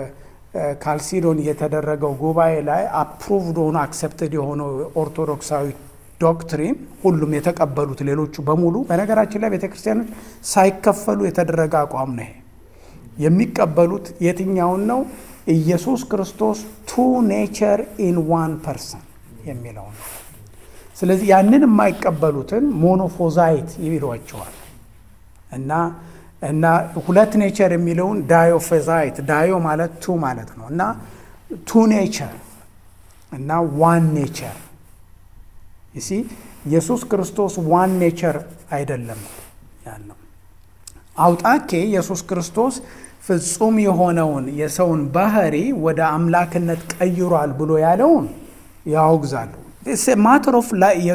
ካልሲዶን የተደረገው ጉባኤ ላይ አፕሩቭድ ሆኖ አክሰፕትድ የሆነው ኦርቶዶክሳዊ ዶክትሪን ሁሉም የተቀበሉት ሌሎቹ በሙሉ በነገራችን ላይ ቤተክርስቲያኖች ሳይከፈሉ የተደረገ አቋም ነው። ይሄ የሚቀበሉት የትኛውን ነው? ኢየሱስ ክርስቶስ ቱ ኔቸር ኢን ዋን ፐርሰን የሚለው ነው። ስለዚህ ያንን የማይቀበሉትን ሞኖፎዛይት ይሏቸዋል እና እና ሁለት ኔቸር የሚለውን ዳዮፌዛይት ዳዮ ማለት ቱ ማለት ነው እና ቱ ኔቸር እና ዋን ኔቸር ይሲ ኢየሱስ ክርስቶስ ዋን ኔቸር አይደለም ያለው። አውጣኬ ኢየሱስ ክርስቶስ ፍጹም የሆነውን የሰውን ባህሪ ወደ አምላክነት ቀይሯል ብሎ ያለውን ያወግዛሉ። ማተር ኦፍ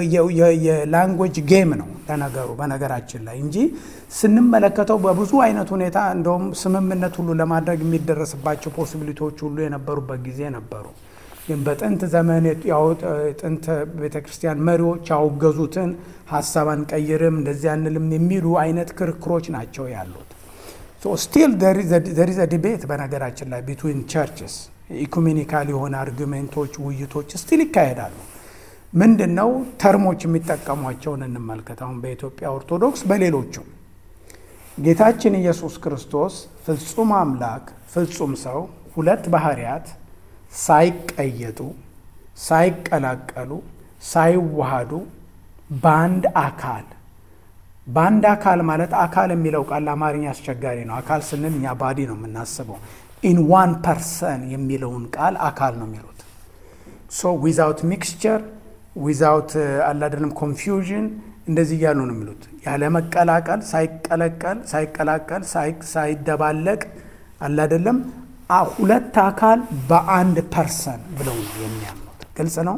የላንጉዌጅ ጌም ነው ለነገሩ በነገራችን ላይ እንጂ ስንመለከተው በብዙ አይነት ሁኔታ እንደውም ስምምነት ሁሉ ለማድረግ የሚደረስባቸው ፖሲቢሊቲዎች ሁሉ የነበሩበት ጊዜ ነበሩ። ግን በጥንት ዘመን ጥንት ቤተ ክርስቲያን መሪዎች ያወገዙትን ሀሳብ አንቀይርም እንደዚህ አንልም የሚሉ አይነት ክርክሮች ናቸው ያሉት። ስቲል ዘሪዘ ዲቤት በነገራችን ላይ ቢትዊን ቸርችስ ኢኩሜኒካል የሆነ አርጊሜንቶች፣ ውይይቶች ስቲል ይካሄዳሉ። ምንድን ነው ተርሞች የሚጠቀሟቸውን እንመልከት። አሁን በኢትዮጵያ ኦርቶዶክስ በሌሎቹም ጌታችን ኢየሱስ ክርስቶስ ፍጹም አምላክ ፍጹም ሰው ሁለት ባህርያት ሳይቀየጡ ሳይቀላቀሉ ሳይዋሃዱ በአንድ አካል በአንድ አካል ማለት አካል የሚለው ቃል ለአማርኛ አስቸጋሪ ነው። አካል ስንል እኛ ባዲ ነው የምናስበው። ኢን ዋን ፐርሰን የሚለውን ቃል አካል ነው የሚሉት። ሶ ዊዛውት ሚክስቸር ዊዛውት አላደለም ኮንፊውዥን እንደዚህ እያሉ ነው የሚሉት። ያለ መቀላቀል ሳይቀለቀል ሳይቀላቀል ሳይደባለቅ አላደለም ሁለት አካል በአንድ ፐርሰን ብለው ነው የሚያምኑት። ግልጽ ነው።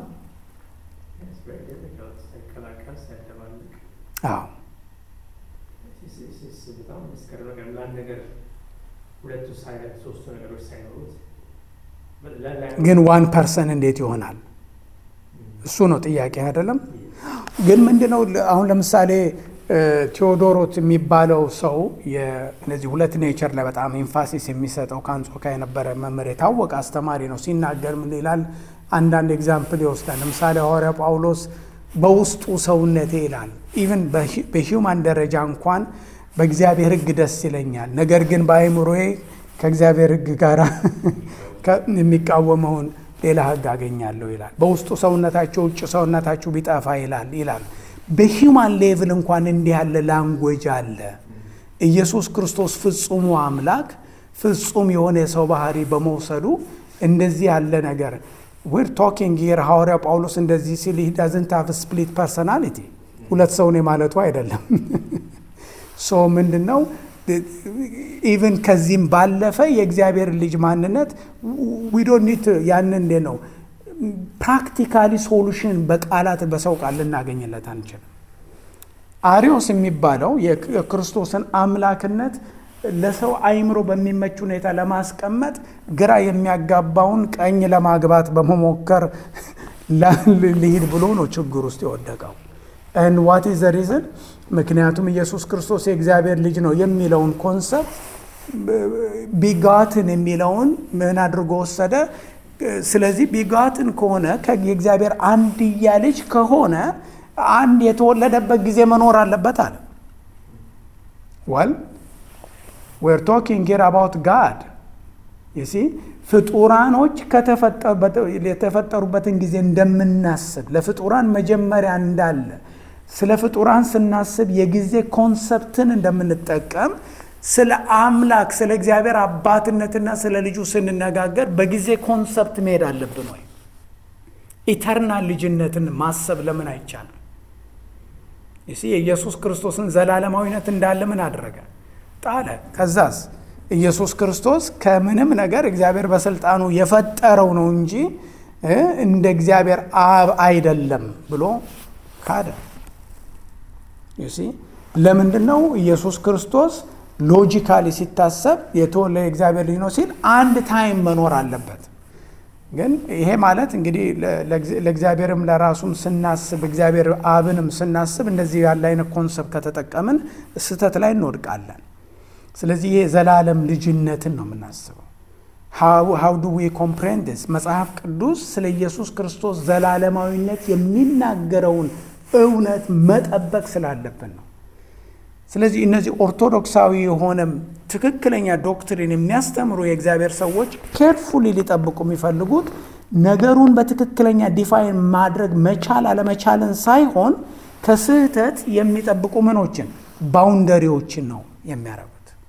አዎ ግን ዋን ፐርሰን እንዴት ይሆናል? እሱ ነው ጥያቄ አይደለም። ግን ምንድነው አሁን ለምሳሌ ቴዎዶሮት የሚባለው ሰው እነዚህ ሁለት ኔቸር ላይ በጣም ኤንፋሲስ የሚሰጠው ከአንጾኪያ የነበረ መምህር የታወቀ አስተማሪ ነው። ሲናገር ምን ይላል? አንዳንድ ኤግዛምፕል ይወስዳል። ለምሳሌ ሐዋርያ ጳውሎስ በውስጡ ሰውነቴ ይላል። ኢቨን በሂውማን ደረጃ እንኳን በእግዚአብሔር ሕግ ደስ ይለኛል፣ ነገር ግን በአእምሮዬ ከእግዚአብሔር ሕግ ጋር የሚቃወመውን ሌላ ሕግ አገኛለሁ ይላል። በውስጡ ሰውነታቸው ውጭ ሰውነታችሁ ቢጠፋ ይላል ይላል። በሂውማን ሌቭል እንኳን እንዲህ ያለ ላንጎጅ አለ። ኢየሱስ ክርስቶስ ፍጹሙ አምላክ ፍጹም የሆነ የሰው ባህሪ በመውሰዱ እንደዚህ ያለ ነገር ዊር ቶኪንግ ሂር ሐዋርያ ጳውሎስ እንደዚህ ሲል ሂ ዳዝንት ሃቭ ስፕሊት ፐርሰናሊቲ ሁለት ሰውን የማለቱ አይደለም። ሶ ምንድን ነው ኢቨን ከዚህም ባለፈ የእግዚአብሔር ልጅ ማንነት ዊዶኒት ያንን እንዴ ነው ፕራክቲካሊ ሶሉሽን በቃላት በሰው ቃል ልናገኝለት አንችልም። አሪዮስ የሚባለው የክርስቶስን አምላክነት ለሰው አይምሮ በሚመች ሁኔታ ለማስቀመጥ ግራ የሚያጋባውን ቀኝ ለማግባት በመሞከር ልሂድ ብሎ ነው ችግር ውስጥ የወደቀው። ን ዋት ዘ ሪዝን ምክንያቱም ኢየሱስ ክርስቶስ የእግዚአብሔር ልጅ ነው የሚለውን ኮንሰፕት ቢጋትን የሚለውን ምን አድርጎ ወሰደ? ስለዚህ ቢጋትን ከሆነ የእግዚአብሔር አንድያ ልጅ ከሆነ አንድ የተወለደበት ጊዜ መኖር አለበት አለ። ወል ዌር ቶኪንግ ሂር አባውት ጋድ ይሲ ፍጡራኖች የተፈጠሩበትን ጊዜ እንደምናስብ ለፍጡራን መጀመሪያ እንዳለ ስለ ፍጡራን ስናስብ የጊዜ ኮንሰፕትን እንደምንጠቀም ስለ አምላክ ስለ እግዚአብሔር አባትነትና ስለ ልጁ ስንነጋገር በጊዜ ኮንሰፕት መሄድ አለብን ወይ? ኢተርናል ልጅነትን ማሰብ ለምን አይቻልም? ይሲ የኢየሱስ ክርስቶስን ዘላለማዊነት እንዳለ ምን አደረገ? ጣለ። ከዛስ ኢየሱስ ክርስቶስ ከምንም ነገር እግዚአብሔር በስልጣኑ የፈጠረው ነው እንጂ እንደ እግዚአብሔር አብ አይደለም ብሎ ካደ። ዩሲ ለምንድን ነው ኢየሱስ ክርስቶስ ሎጂካሊ ሲታሰብ የተወለደ የእግዚአብሔር ልጅ ነው ሲል አንድ ታይም መኖር አለበት። ግን ይሄ ማለት እንግዲህ ለእግዚአብሔርም ለራሱም ስናስብ እግዚአብሔር አብንም ስናስብ እንደዚህ ያለ አይነት ኮንሰፕት ከተጠቀምን ስህተት ላይ እንወድቃለን። ስለዚህ ይሄ ዘላለም ልጅነትን ነው የምናስበው። ሃው ዱ ዊ ኮምፕሬንድስ መጽሐፍ ቅዱስ ስለ ኢየሱስ ክርስቶስ ዘላለማዊነት የሚናገረውን እውነት መጠበቅ ስላለብን ነው። ስለዚህ እነዚህ ኦርቶዶክሳዊ የሆነ ትክክለኛ ዶክትሪን የሚያስተምሩ የእግዚአብሔር ሰዎች ኬርፉሊ ሊጠብቁ የሚፈልጉት ነገሩን በትክክለኛ ዲፋይን ማድረግ መቻል አለመቻልን ሳይሆን ከስህተት የሚጠብቁ ምኖችን ባውንደሪዎችን ነው የሚያደርጉት።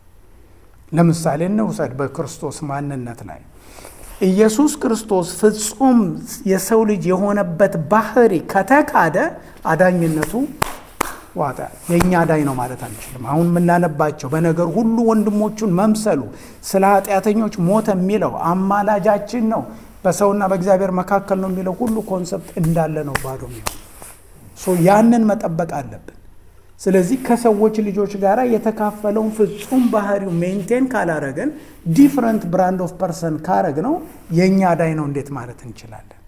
ለምሳሌ እንውሰድ በክርስቶስ ማንነት ላይ ኢየሱስ ክርስቶስ ፍጹም የሰው ልጅ የሆነበት ባህሪ ከተካደ አዳኝነቱ ዋጠ። የእኛ አዳኝ ነው ማለት አንችልም። አሁን የምናነባቸው በነገር ሁሉ ወንድሞቹን መምሰሉ ስለ ኃጢአተኞች ሞተ የሚለው አማላጃችን ነው፣ በሰውና በእግዚአብሔር መካከል ነው የሚለው ሁሉ ኮንሰፕት እንዳለ ነው ባዶ የሚሆን ያንን መጠበቅ አለብን። ስለዚህ ከሰዎች ልጆች ጋር የተካፈለውን ፍጹም ባህሪው ሜንቴን ካላረገን ዲፍረንት ብራንድ ኦፍ ፐርሰን ካረግ ነው የእኛ አዳኝ ነው እንዴት ማለት እንችላለን?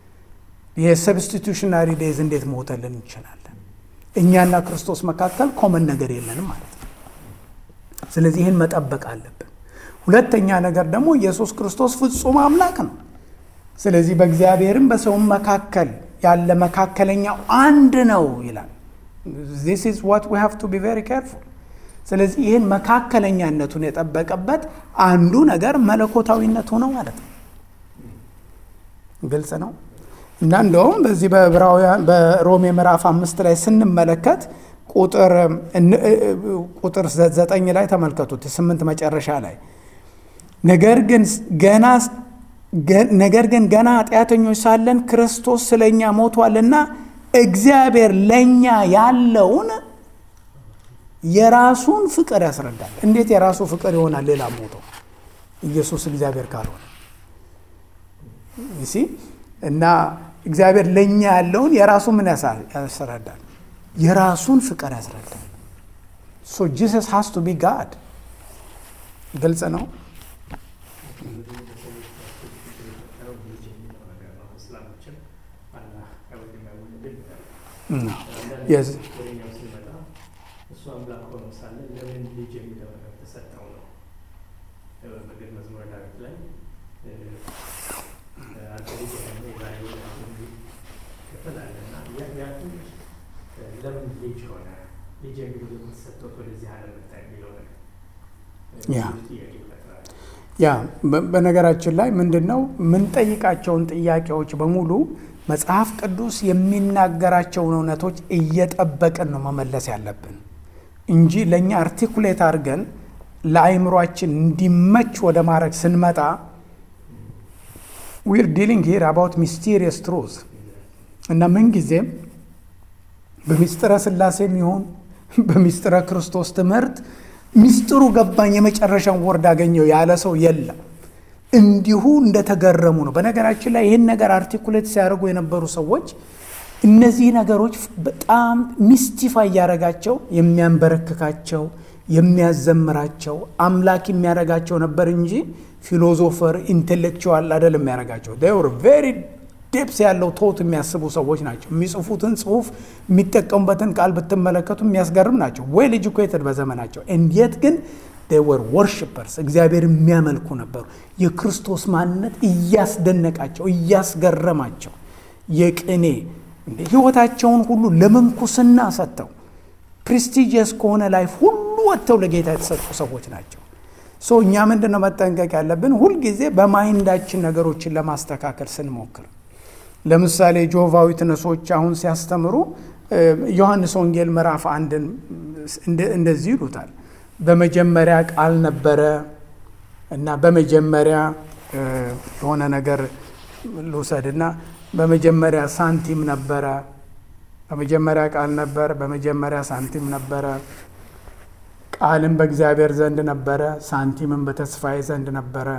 የሰብስቲቱሽናሪ ዴዝ እንዴት ሞተልን እንችላለን? እኛና ክርስቶስ መካከል ኮመን ነገር የለንም ማለት ነው። ስለዚህ ይህን መጠበቅ አለብን። ሁለተኛ ነገር ደግሞ ኢየሱስ ክርስቶስ ፍጹም አምላክ ነው። ስለዚህ በእግዚአብሔርም በሰውም መካከል ያለ መካከለኛው አንድ ነው ይላል። ዚስ ኢዝ ዋት ዊ ሃቭ ቱ ቢ ቬሪ ኬርፉል። ስለዚህ ይህን መካከለኛነቱን የጠበቀበት አንዱ ነገር መለኮታዊነቱ ነው ማለት ነው። ግልጽ ነው እና እንደውም በዚህ በዕብራውያን በሮሜ ምዕራፍ አምስት ላይ ስንመለከት ቁጥር ቁጥር ዘጠኝ ላይ ተመልከቱት ስምንት መጨረሻ ላይ ነገር ግን ገና ነገር ግን ገና ኃጢአተኞች ሳለን ክርስቶስ ስለ እኛ ሞቷልና እግዚአብሔር ለእኛ ያለውን የራሱን ፍቅር ያስረዳል። እንዴት የራሱ ፍቅር ይሆናል? ሌላ ሞቶ ኢየሱስ እግዚአብሔር ካልሆነ ሲ እና እግዚአብሔር ለእኛ ያለውን የራሱ ምን ያስረዳል? የራሱን ፍቅር ያስረዳል። ሶ ጂሰስ ሃስ ቱ ቢ ጋድ። ግልጽ ነው። እሱ አምላክ ሆኖ ሳለ ለምን ልጅ የሚለው ነገር ተሰጠው ነው። በግል መዝሙረ ዳዊት ላይ አንተ ልጅ ደግሞ የዛሬ ክፍል አለና ያቱን ለምን ልጅ ሆነ ልጅ የሚለው የተሰጠው ወደዚህ ዓለም መጣ የሚለው ነገር ጥያቄ ይፈጥራል። ያ በነገራችን ላይ ምንድን ነው የምንጠይቃቸውን ጥያቄዎች በሙሉ መጽሐፍ ቅዱስ የሚናገራቸውን እውነቶች እየጠበቅን ነው መመለስ ያለብን እንጂ ለእኛ አርቲኩሌት አድርገን ለአይምሯችን እንዲመች ወደ ማድረግ ስንመጣ ዊር ዲሊንግ ሂር አባውት ሚስቴሪየስ ትሩዝ እና ምንጊዜም በሚስጥረ ስላሴም ይሁን በሚስጥረ ክርስቶስ ትምህርት ሚስጥሩ ገባኝ የመጨረሻውን ወርድ አገኘው ያለ ሰው የለም። እንዲሁ እንደተገረሙ ነው። በነገራችን ላይ ይህን ነገር አርቲኩሌት ሲያደርጉ የነበሩ ሰዎች እነዚህ ነገሮች በጣም ሚስቲፋይ እያደረጋቸው የሚያንበረክካቸው የሚያዘምራቸው አምላክ የሚያደርጋቸው ነበር እንጂ ፊሎዞፈር ኢንቴሌክቹዋል አይደለም የሚያደርጋቸው። ር ቬሪ ዴፕስ ያለው ቶት የሚያስቡ ሰዎች ናቸው። የሚጽፉትን ጽሁፍ የሚጠቀሙበትን ቃል ብትመለከቱ የሚያስገርም ናቸው። ዌል ኤጁኬትድ በዘመናቸው እንዴት ግን ወር ወርሽፐርስ እግዚአብሔር የሚያመልኩ ነበሩ። የክርስቶስ ማንነት እያስደነቃቸው እያስገረማቸው የቅኔ ህይወታቸውን ሁሉ ለምንኩስና ሰጥተው ፕሬስቲጂየስ ከሆነ ላይፍ ሁሉ ወጥተው ለጌታ የተሰጡ ሰዎች ናቸው። ሶ እኛ ምንድን ነው መጠንቀቅ ያለብን? ሁልጊዜ በማይንዳችን ነገሮችን ለማስተካከል ስንሞክር ለምሳሌ ጆቫዊ ትነሶች አሁን ሲያስተምሩ ዮሐንስ ወንጌል ምዕራፍ አንድን እንደዚህ ይሉታል በመጀመሪያ ቃል ነበረ እና በመጀመሪያ የሆነ ነገር ልውሰድና በመጀመሪያ ሳንቲም ነበረ። በመጀመሪያ ቃል ነበር፣ በመጀመሪያ ሳንቲም ነበረ። ቃልም በእግዚአብሔር ዘንድ ነበረ፣ ሳንቲምም በተስፋዬ ዘንድ ነበረ።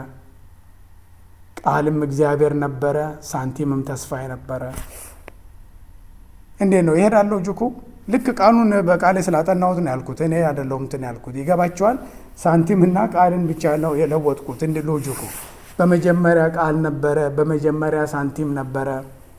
ቃልም እግዚአብሔር ነበረ፣ ሳንቲምም ተስፋዬ ነበረ። እንዴት ነው ይሄዳለሁ ጅኩ ልክ ቃሉን በቃሌ ስላጠናሁት ነው ያልኩት። እኔ አይደለሁም እንትን ያልኩት ይገባቸዋል። ሳንቲምና ቃልን ብቻ ነው የለወጥኩት። እንደ ሎጂኩ በመጀመሪያ ቃል ነበረ፣ በመጀመሪያ ሳንቲም ነበረ።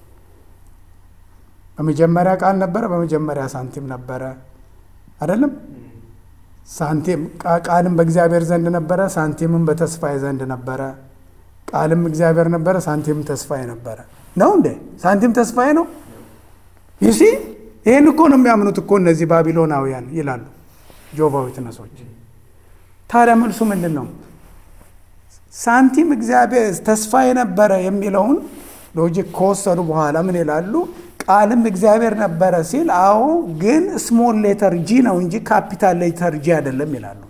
በመጀመሪያ ቃል ነበረ፣ በመጀመሪያ ሳንቲም ነበረ። አይደለም ሳንቲም ቃልም በእግዚአብሔር ዘንድ ነበረ፣ ሳንቲምም በተስፋዬ ዘንድ ነበረ። ቃልም እግዚአብሔር ነበረ፣ ሳንቲምም ተስፋዬ ነበረ። ነው እንዴ? ሳንቲም ተስፋዬ ነው ይሲ ይህን እኮ ነው የሚያምኑት እኮ እነዚህ ባቢሎናውያን ይላሉ ጆቫዊ ትነሶች። ታዲያ መልሱ ምንድን ነው? ሳንቲም እግዚአብሔር ተስፋ የነበረ የሚለውን ሎጂክ ከወሰዱ በኋላ ምን ይላሉ? ቃልም እግዚአብሔር ነበረ ሲል፣ አዎ ግን ስሞል ሌተር ጂ ነው እንጂ ካፒታል ሌተር ጂ አይደለም ይላሉ።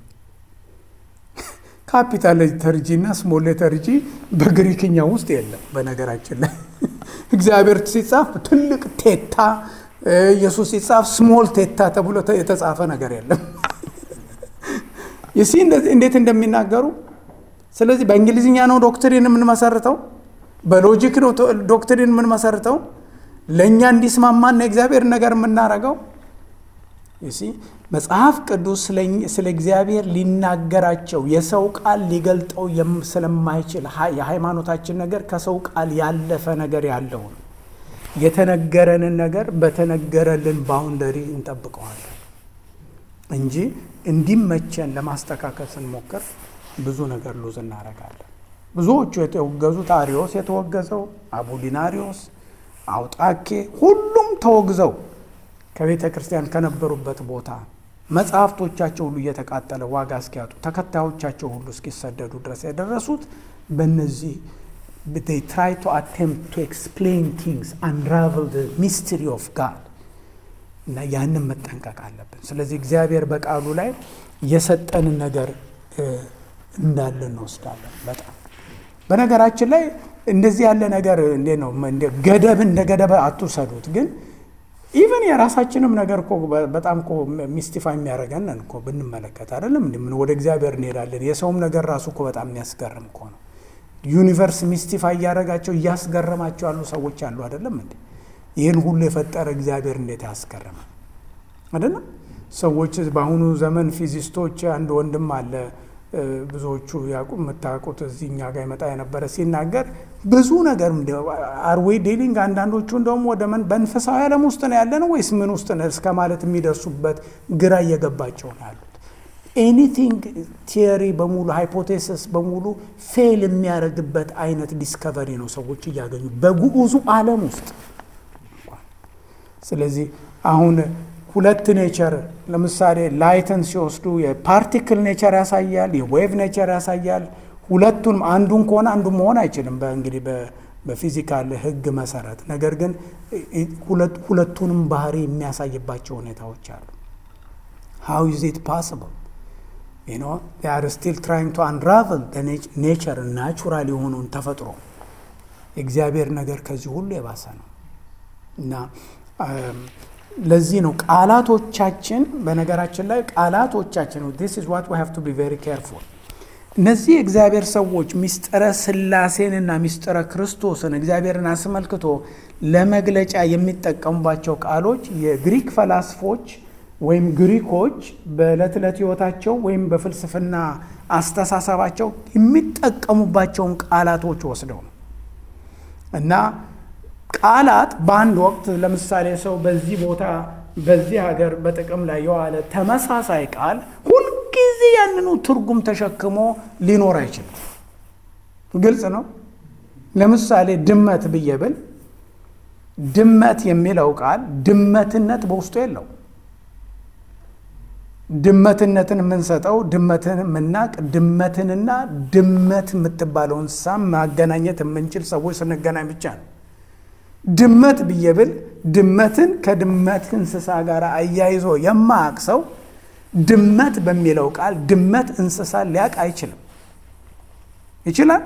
ካፒታል ሌተር ጂ እና ስሞል ሌተር ጂ በግሪክኛ ውስጥ የለም። በነገራችን ላይ እግዚአብሔር ሲጻፍ ትልቅ ቴታ ኢየሱስ ሲጻፍ ስሞል ቴታ ተብሎ የተጻፈ ነገር የለም። ይሲ እንዴት እንደሚናገሩ። ስለዚህ በእንግሊዝኛ ነው ዶክትሪን የምንመሰርተው፣ በሎጂክ ነው ዶክትሪን የምንመሰርተው፣ ለእኛ እንዲስማማና የእግዚአብሔር ነገር የምናረገው። ይሲ መጽሐፍ ቅዱስ ስለ እግዚአብሔር ሊናገራቸው የሰው ቃል ሊገልጠው ስለማይችል የሃይማኖታችን ነገር ከሰው ቃል ያለፈ ነገር ያለው ነው። የተነገረንን ነገር በተነገረልን ባውንደሪ እንጠብቀዋለን እንጂ እንዲመቸን ለማስተካከል ስንሞክር ብዙ ነገር ሉዝ እናደርጋለን። ብዙዎቹ የተወገዙት አሪዮስ የተወገዘው አቡሊናሪዮስ፣ አውጣኬ ሁሉም ተወግዘው ከቤተ ክርስቲያን ከነበሩበት ቦታ መጽሐፍቶቻቸው ሁሉ እየተቃጠለ ዋጋ እስኪያጡ ተከታዮቻቸው ሁሉ እስኪሰደዱ ድረስ የደረሱት በእነዚህ they try to attempt to explain things unravel the mystery of God እና ያንን መጠንቀቅ አለብን። ስለዚህ እግዚአብሔር በቃሉ ላይ የሰጠንን ነገር እንዳለ እንወስዳለን። በጣም በነገራችን ላይ እንደዚህ ያለ ነገር እንዴት ነው ገደብ እንደ ገደብ አትውሰዱት። ግን ኢቨን የራሳችንም ነገር እኮ በጣም እኮ ሚስቲፋይ የሚያደርገን እኮ ብንመለከት አይደለም ምን ወደ እግዚአብሔር እንሄዳለን። የሰውም ነገር ራሱ እኮ በጣም የሚያስገርም እኮ ነው። ዩኒቨርስ ሚስቲፋይ እያደረጋቸው እያስገረማቸው ያሉ ሰዎች አሉ አይደለም እንዴ? ይህን ሁሉ የፈጠረ እግዚአብሔር እንዴት ያስገርማል አይደለም? ሰዎች በአሁኑ ዘመን ፊዚስቶች አንድ ወንድም አለ ብዙዎቹ ያቁ የምታውቁት እዚህ እኛ ጋር ይመጣ የነበረ ሲናገር ብዙ ነገር አርዌ ዴሊንግ አንዳንዶቹ እንደውም ወደ በመንፈሳዊ ዓለም ውስጥ ነው ያለ ነው ወይስ ምን ውስጥ ነው እስከ ማለት የሚደርሱበት ግራ እየገባቸው ነው ያሉት። ኤኒቲንግ ቲዮሪ በሙሉ ሃይፖቴሲስ በሙሉ ፌል የሚያደርግበት አይነት ዲስከቨሪ ነው ሰዎች እያገኙ በጉዑዙ ዓለም ውስጥ። ስለዚህ አሁን ሁለት ኔቸር ለምሳሌ ላይትን ሲወስዱ የፓርቲክል ኔቸር ያሳያል፣ የዌቭ ኔቸር ያሳያል። ሁለቱንም አንዱን ከሆነ አንዱ መሆን አይችልም በእንግዲህ በፊዚካል ሕግ መሰረት። ነገር ግን ሁለቱንም ባህሪ የሚያሳይባቸው ሁኔታዎች አሉ። ሃው ኢዝ ኢት ፓስብል ዩ ኖ አር ስቲል ትራይንግ ቱ አንራቨል ኔቸር ናቹራል የሆነውን ተፈጥሮ። የእግዚአብሔር ነገር ከዚህ ሁሉ የባሰ ነው እና ለዚህ ነው ቃላቶቻችን በነገራችን ላይ ቃላቶቻችን ዲስ ኢዝ ዋት ዊ ሃቭ ቱ ቢ ቬሪ ኬርፉል። እነዚህ የእግዚአብሔር ሰዎች ሚስጥረ ስላሴንና ሚስጥረ ክርስቶስን እግዚአብሔርን አስመልክቶ ለመግለጫ የሚጠቀሙባቸው ቃሎች የግሪክ ፈላስፎች ወይም ግሪኮች በዕለት ዕለት ሕይወታቸው ወይም በፍልስፍና አስተሳሰባቸው የሚጠቀሙባቸውን ቃላቶች ወስደው ነው እና ቃላት በአንድ ወቅት ለምሳሌ ሰው በዚህ ቦታ በዚህ ሀገር በጥቅም ላይ የዋለ ተመሳሳይ ቃል ሁልጊዜ ያንኑ ትርጉም ተሸክሞ ሊኖር አይችልም። ግልጽ ነው። ለምሳሌ ድመት ብዬ ብል ድመት የሚለው ቃል ድመትነት በውስጡ የለው። ድመትነትን የምንሰጠው ድመትን የምናቅ ድመትንና ድመት የምትባለው እንስሳ ማገናኘት የምንችል ሰዎች ስንገናኝ ብቻ ነው። ድመት ብዬ ብል ድመትን ከድመት እንስሳ ጋር አያይዞ የማያውቅ ሰው ድመት በሚለው ቃል ድመት እንስሳ ሊያውቅ አይችልም። ይችላል?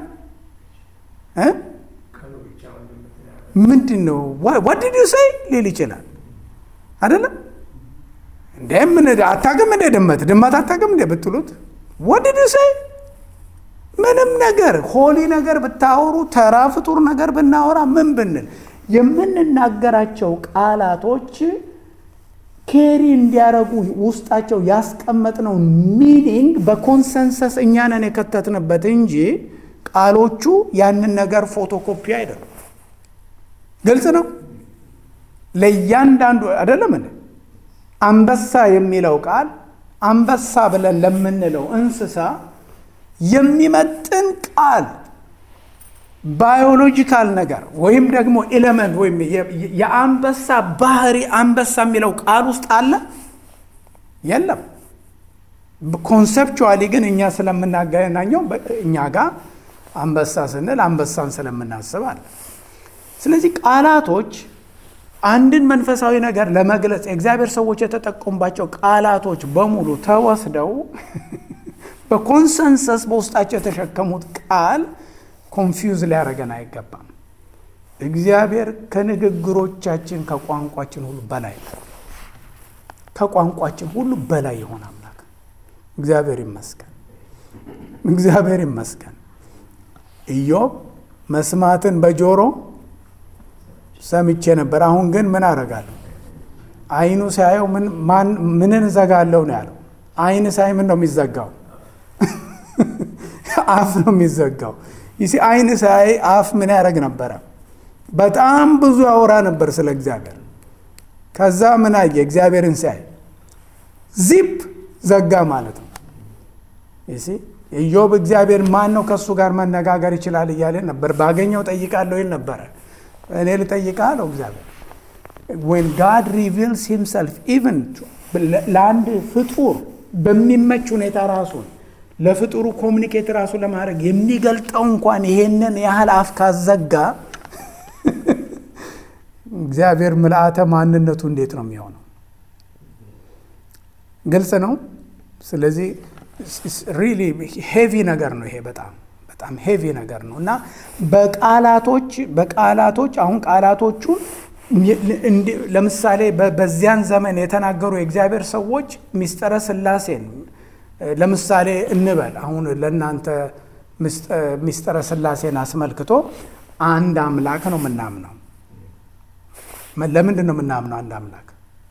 ምንድን ነው ዋድድ ሰይ ሊል ይችላል አይደለም? እንደ ምን አታውቅም እንደ ድመት ድመት አታውቅም እንደ ብትሉት ዋድድ ሰይ ምንም ነገር ሆሊ ነገር ብታወሩ ተራ ፍጡር ነገር ብናወራ ምን ብንል የምንናገራቸው ቃላቶች ኬሪ እንዲያረጉ ውስጣቸው ያስቀመጥነው ሚኒንግ በኮንሰንሰስ እኛንን የከተትንበት እንጂ ቃሎቹ ያንን ነገር ፎቶኮፒ አይደሉም። ግልጽ ነው። ለእያንዳንዱ አይደለም። አንበሳ የሚለው ቃል አንበሳ ብለን ለምንለው እንስሳ የሚመጥን ቃል ባዮሎጂካል ነገር ወይም ደግሞ ኤሌመንት ወይም የአንበሳ ባህሪ አንበሳ የሚለው ቃል ውስጥ አለ የለም። ኮንሰፕቹዋሊ ግን እኛ ስለምናገናኘው እኛ ጋር አንበሳ ስንል አንበሳን ስለምናስብ አለ። ስለዚህ ቃላቶች አንድን መንፈሳዊ ነገር ለመግለጽ የእግዚአብሔር ሰዎች የተጠቀሙባቸው ቃላቶች በሙሉ ተወስደው በኮንሰንሰስ በውስጣቸው የተሸከሙት ቃል ኮንፊውዝ ሊያደርገን አይገባም። እግዚአብሔር ከንግግሮቻችን ከቋንቋችን ሁሉ በላይ ከቋንቋችን ሁሉ በላይ የሆነ አምላክ እግዚአብሔር ይመስገን፣ እግዚአብሔር ይመስገን። ኢዮብ መስማትን በጆሮ ሰምቼ ነበር፣ አሁን ግን ምን አደርጋለሁ? አይኑ ሲያየው ምንን እዘጋለሁ ነው ያለው። አይን ሳይ ምን ነው የሚዘጋው? አፍ ነው የሚዘጋው። ይሲ አይን ሳይ አፍ ምን ያደርግ ነበረ? በጣም ብዙ ያወራ ነበር ስለ እግዚአብሔር። ከዛ ምን አየ? እግዚአብሔርን ሲያይ ዚፕ ዘጋ ማለት ነው። ይሲ ኢዮብ እግዚአብሔር ማን ነው ከእሱ ጋር መነጋገር ይችላል እያለ ነበር። ባገኘው ጠይቃለሁ ይል ነበረ። እኔ ልጠይቅህ አለው እግዚአብሔር ዌን ጋድ ሪቪልስ ሂምሰልፍ ኢቨን ለአንድ ፍጡር በሚመች ሁኔታ ራሱን ለፍጡሩ ኮሚኒኬት ራሱ ለማድረግ የሚገልጠው እንኳን ይሄንን ያህል አፍ ካዘጋ እግዚአብሔር ምልአተ ማንነቱ እንዴት ነው የሚሆነው? ግልጽ ነው። ስለዚህ ሪሊ ሄቪ ነገር ነው ይሄ በጣም በጣም ሄቪ ነገር ነው እና በቃላቶች በቃላቶች አሁን ቃላቶቹን ለምሳሌ በዚያን ዘመን የተናገሩ የእግዚአብሔር ሰዎች ሚስጥረ ስላሴን ለምሳሌ እንበል አሁን ለእናንተ ሚስጥረ ስላሴን አስመልክቶ አንድ አምላክ ነው የምናምነው። ለምንድን ነው የምናምነው አንድ አምላክ?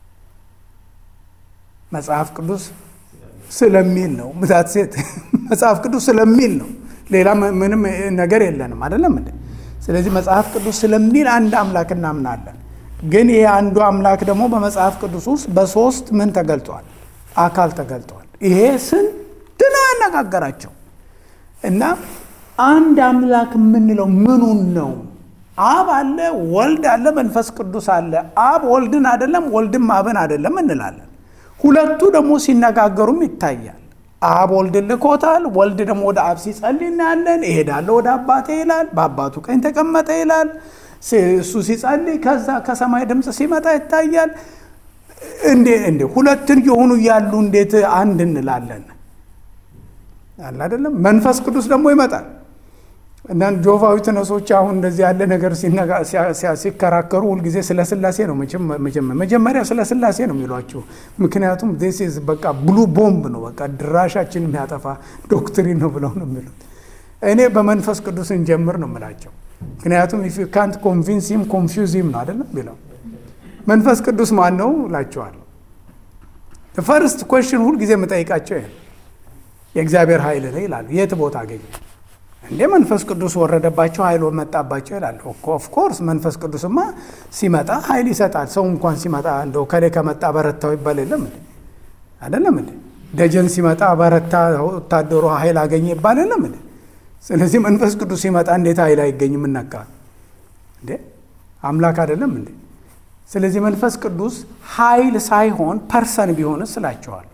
መጽሐፍ ቅዱስ ስለሚል ነው። ምታት ሴት መጽሐፍ ቅዱስ ስለሚል ነው። ሌላ ምንም ነገር የለንም አይደለም እንዴ? ስለዚህ መጽሐፍ ቅዱስ ስለሚል አንድ አምላክ እናምናለን። ግን ይሄ አንዱ አምላክ ደግሞ በመጽሐፍ ቅዱስ ውስጥ በሶስት ምን ተገልጧል? አካል ተገልጧል። ይሄ ስንት ነው ያነጋገራቸው እና አንድ አምላክ የምንለው ምኑን ነው? አብ አለ፣ ወልድ አለ፣ መንፈስ ቅዱስ አለ። አብ ወልድን አይደለም፣ ወልድም አብን አይደለም እንላለን። ሁለቱ ደግሞ ሲነጋገሩም ይታያል። አብ ወልድን ልኮታል። ወልድ ደግሞ ወደ አብ ሲጸልይ እናያለን። እሄዳለሁ ወደ አባቴ ይላል። በአባቱ ቀኝ ተቀመጠ ይላል። እሱ ሲጸልይ ከዛ ከሰማይ ድምፅ ሲመጣ ይታያል። እንዴ እንዴ ሁለትን የሆኑ እያሉ እንዴት አንድ እንላለን? አለ አይደለም። መንፈስ ቅዱስ ደግሞ ይመጣል እና ጆቫዊ ተነሶች አሁን እንደዚህ ያለ ነገር ሲከራከሩ ሁልጊዜ ስለ ስላሴ ነው መጀመሪያ ስለ ስላሴ ነው የሚሏቸው። ምክንያቱም ዚስ በቃ ብሉ ቦምብ ነው በቃ ድራሻችን የሚያጠፋ ዶክትሪን ነው ብለው ነው የሚሉት። እኔ በመንፈስ ቅዱስ እንጀምር ነው የምላቸው። ምክንያቱም ኢፍ ዩ ካንት ኮንቪንሲም ኮንፊውዚም ነው አይደለም ቢለው መንፈስ ቅዱስ ማን ነው እላቸዋለሁ። ፈርስት ኮሽን ሁልጊዜ የምጠይቃቸው ይሄ የእግዚአብሔር ኃይል ነው ይላሉ። የት ቦታ አገኘ እንዴ መንፈስ ቅዱስ ወረደባቸው ኃይል መጣባቸው ይላሉ። ኦፍኮርስ መንፈስ ቅዱስማ ሲመጣ ኃይል ይሰጣል። ሰው እንኳን ሲመጣ እንደው ከሌ ከመጣ በረታው ይባል የለም እንዴ አይደለም እንዴ? ደጀን ሲመጣ በረታ ወታደሩ ኃይል አገኘ ይባል የለም እንዴ? ስለዚህ መንፈስ ቅዱስ ሲመጣ እንዴት ኃይል አይገኝም? እነካ እንዴ አምላክ አይደለም እንዴ? ስለዚህ መንፈስ ቅዱስ ኃይል ሳይሆን ፐርሰን ቢሆንስ እላቸዋለሁ።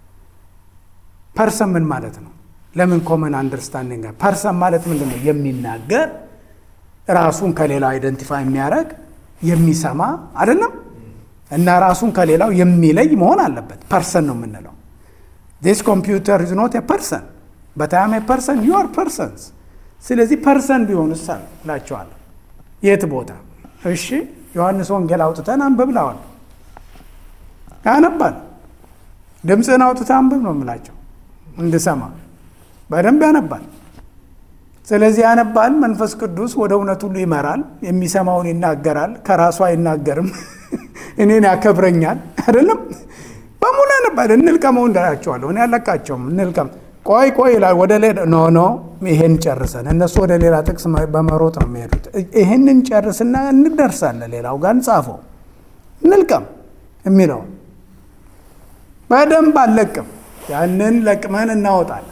ፐርሰን ምን ማለት ነው? ለምን ኮመን አንደርስታንዲንግ ፐርሰን ማለት ምንድን ነው? የሚናገር ራሱን ከሌላው አይደንቲፋይ የሚያደርግ የሚሰማ አይደለም እና ራሱን ከሌላው የሚለይ መሆን አለበት። ፐርሰን ነው የምንለው። ዲስ ኮምፒውተር ኢዝ ኖት ፐርሰን በታም ፐርሰን ዩ አር ፐርሰንስ። ስለዚህ ፐርሰን ቢሆን እሳ እላቸዋለሁ። የት ቦታ? እሺ ዮሐንስ ወንጌል አውጥተን አንብብ ብለዋል። ያነባል። ድምፅህን አውጥተህ አንብብ ነው የምላቸው እንድሰማ በደንብ ያነባል። ስለዚህ ያነባል። መንፈስ ቅዱስ ወደ እውነት ሁሉ ይመራል። የሚሰማውን ይናገራል። ከራሱ አይናገርም። እኔን ያከብረኛል። አይደለም በሙሉ ያነባል። እንልቀመው እንዳላቸዋለሁ። እኔ ያለቃቸውም እንልቀም። ቆይ ቆይ ይላል። ወደ ሌላ ኖ ኖ ይሄን ጨርሰን እነሱ ወደ ሌላ ጥቅስ በመሮጥ ነው የሚሄዱት። ይሄንን ጨርስና እንደርሳለን። ሌላው ጋር እንጻፈው እንልቀም የሚለው በደንብ አልለቅም። ያንን ለቅመን እናወጣለን።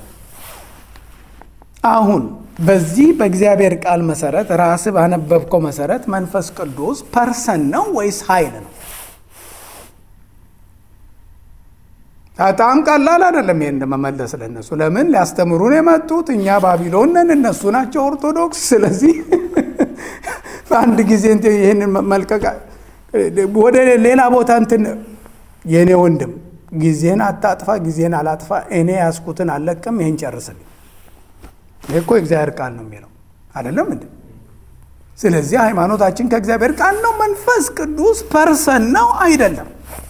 አሁን በዚህ በእግዚአብሔር ቃል መሰረት ራስ ባነበብከው መሰረት መንፈስ ቅዱስ ፐርሰን ነው ወይስ ኃይል ነው? በጣም ቀላል አይደለም። ይሄን እንደመመለስ ለነሱ ለምን ሊያስተምሩን የመጡት እኛ ባቢሎን ነን፣ እነሱ ናቸው ኦርቶዶክስ። ስለዚህ በአንድ ጊዜ ይህንን መልቀቅ ወደ ሌላ ቦታ እንትን የእኔ ወንድም ጊዜን አታጥፋ፣ ጊዜን አላጥፋ፣ እኔ ያስኩትን አልለቅም፣ ይህን ጨርስልኝ። ይህ እኮ የእግዚአብሔር ቃል ነው የሚለው አይደለም እንዴ? ስለዚህ ሃይማኖታችን ከእግዚአብሔር ቃል ነው። መንፈስ ቅዱስ ፐርሰን ነው አይደለም?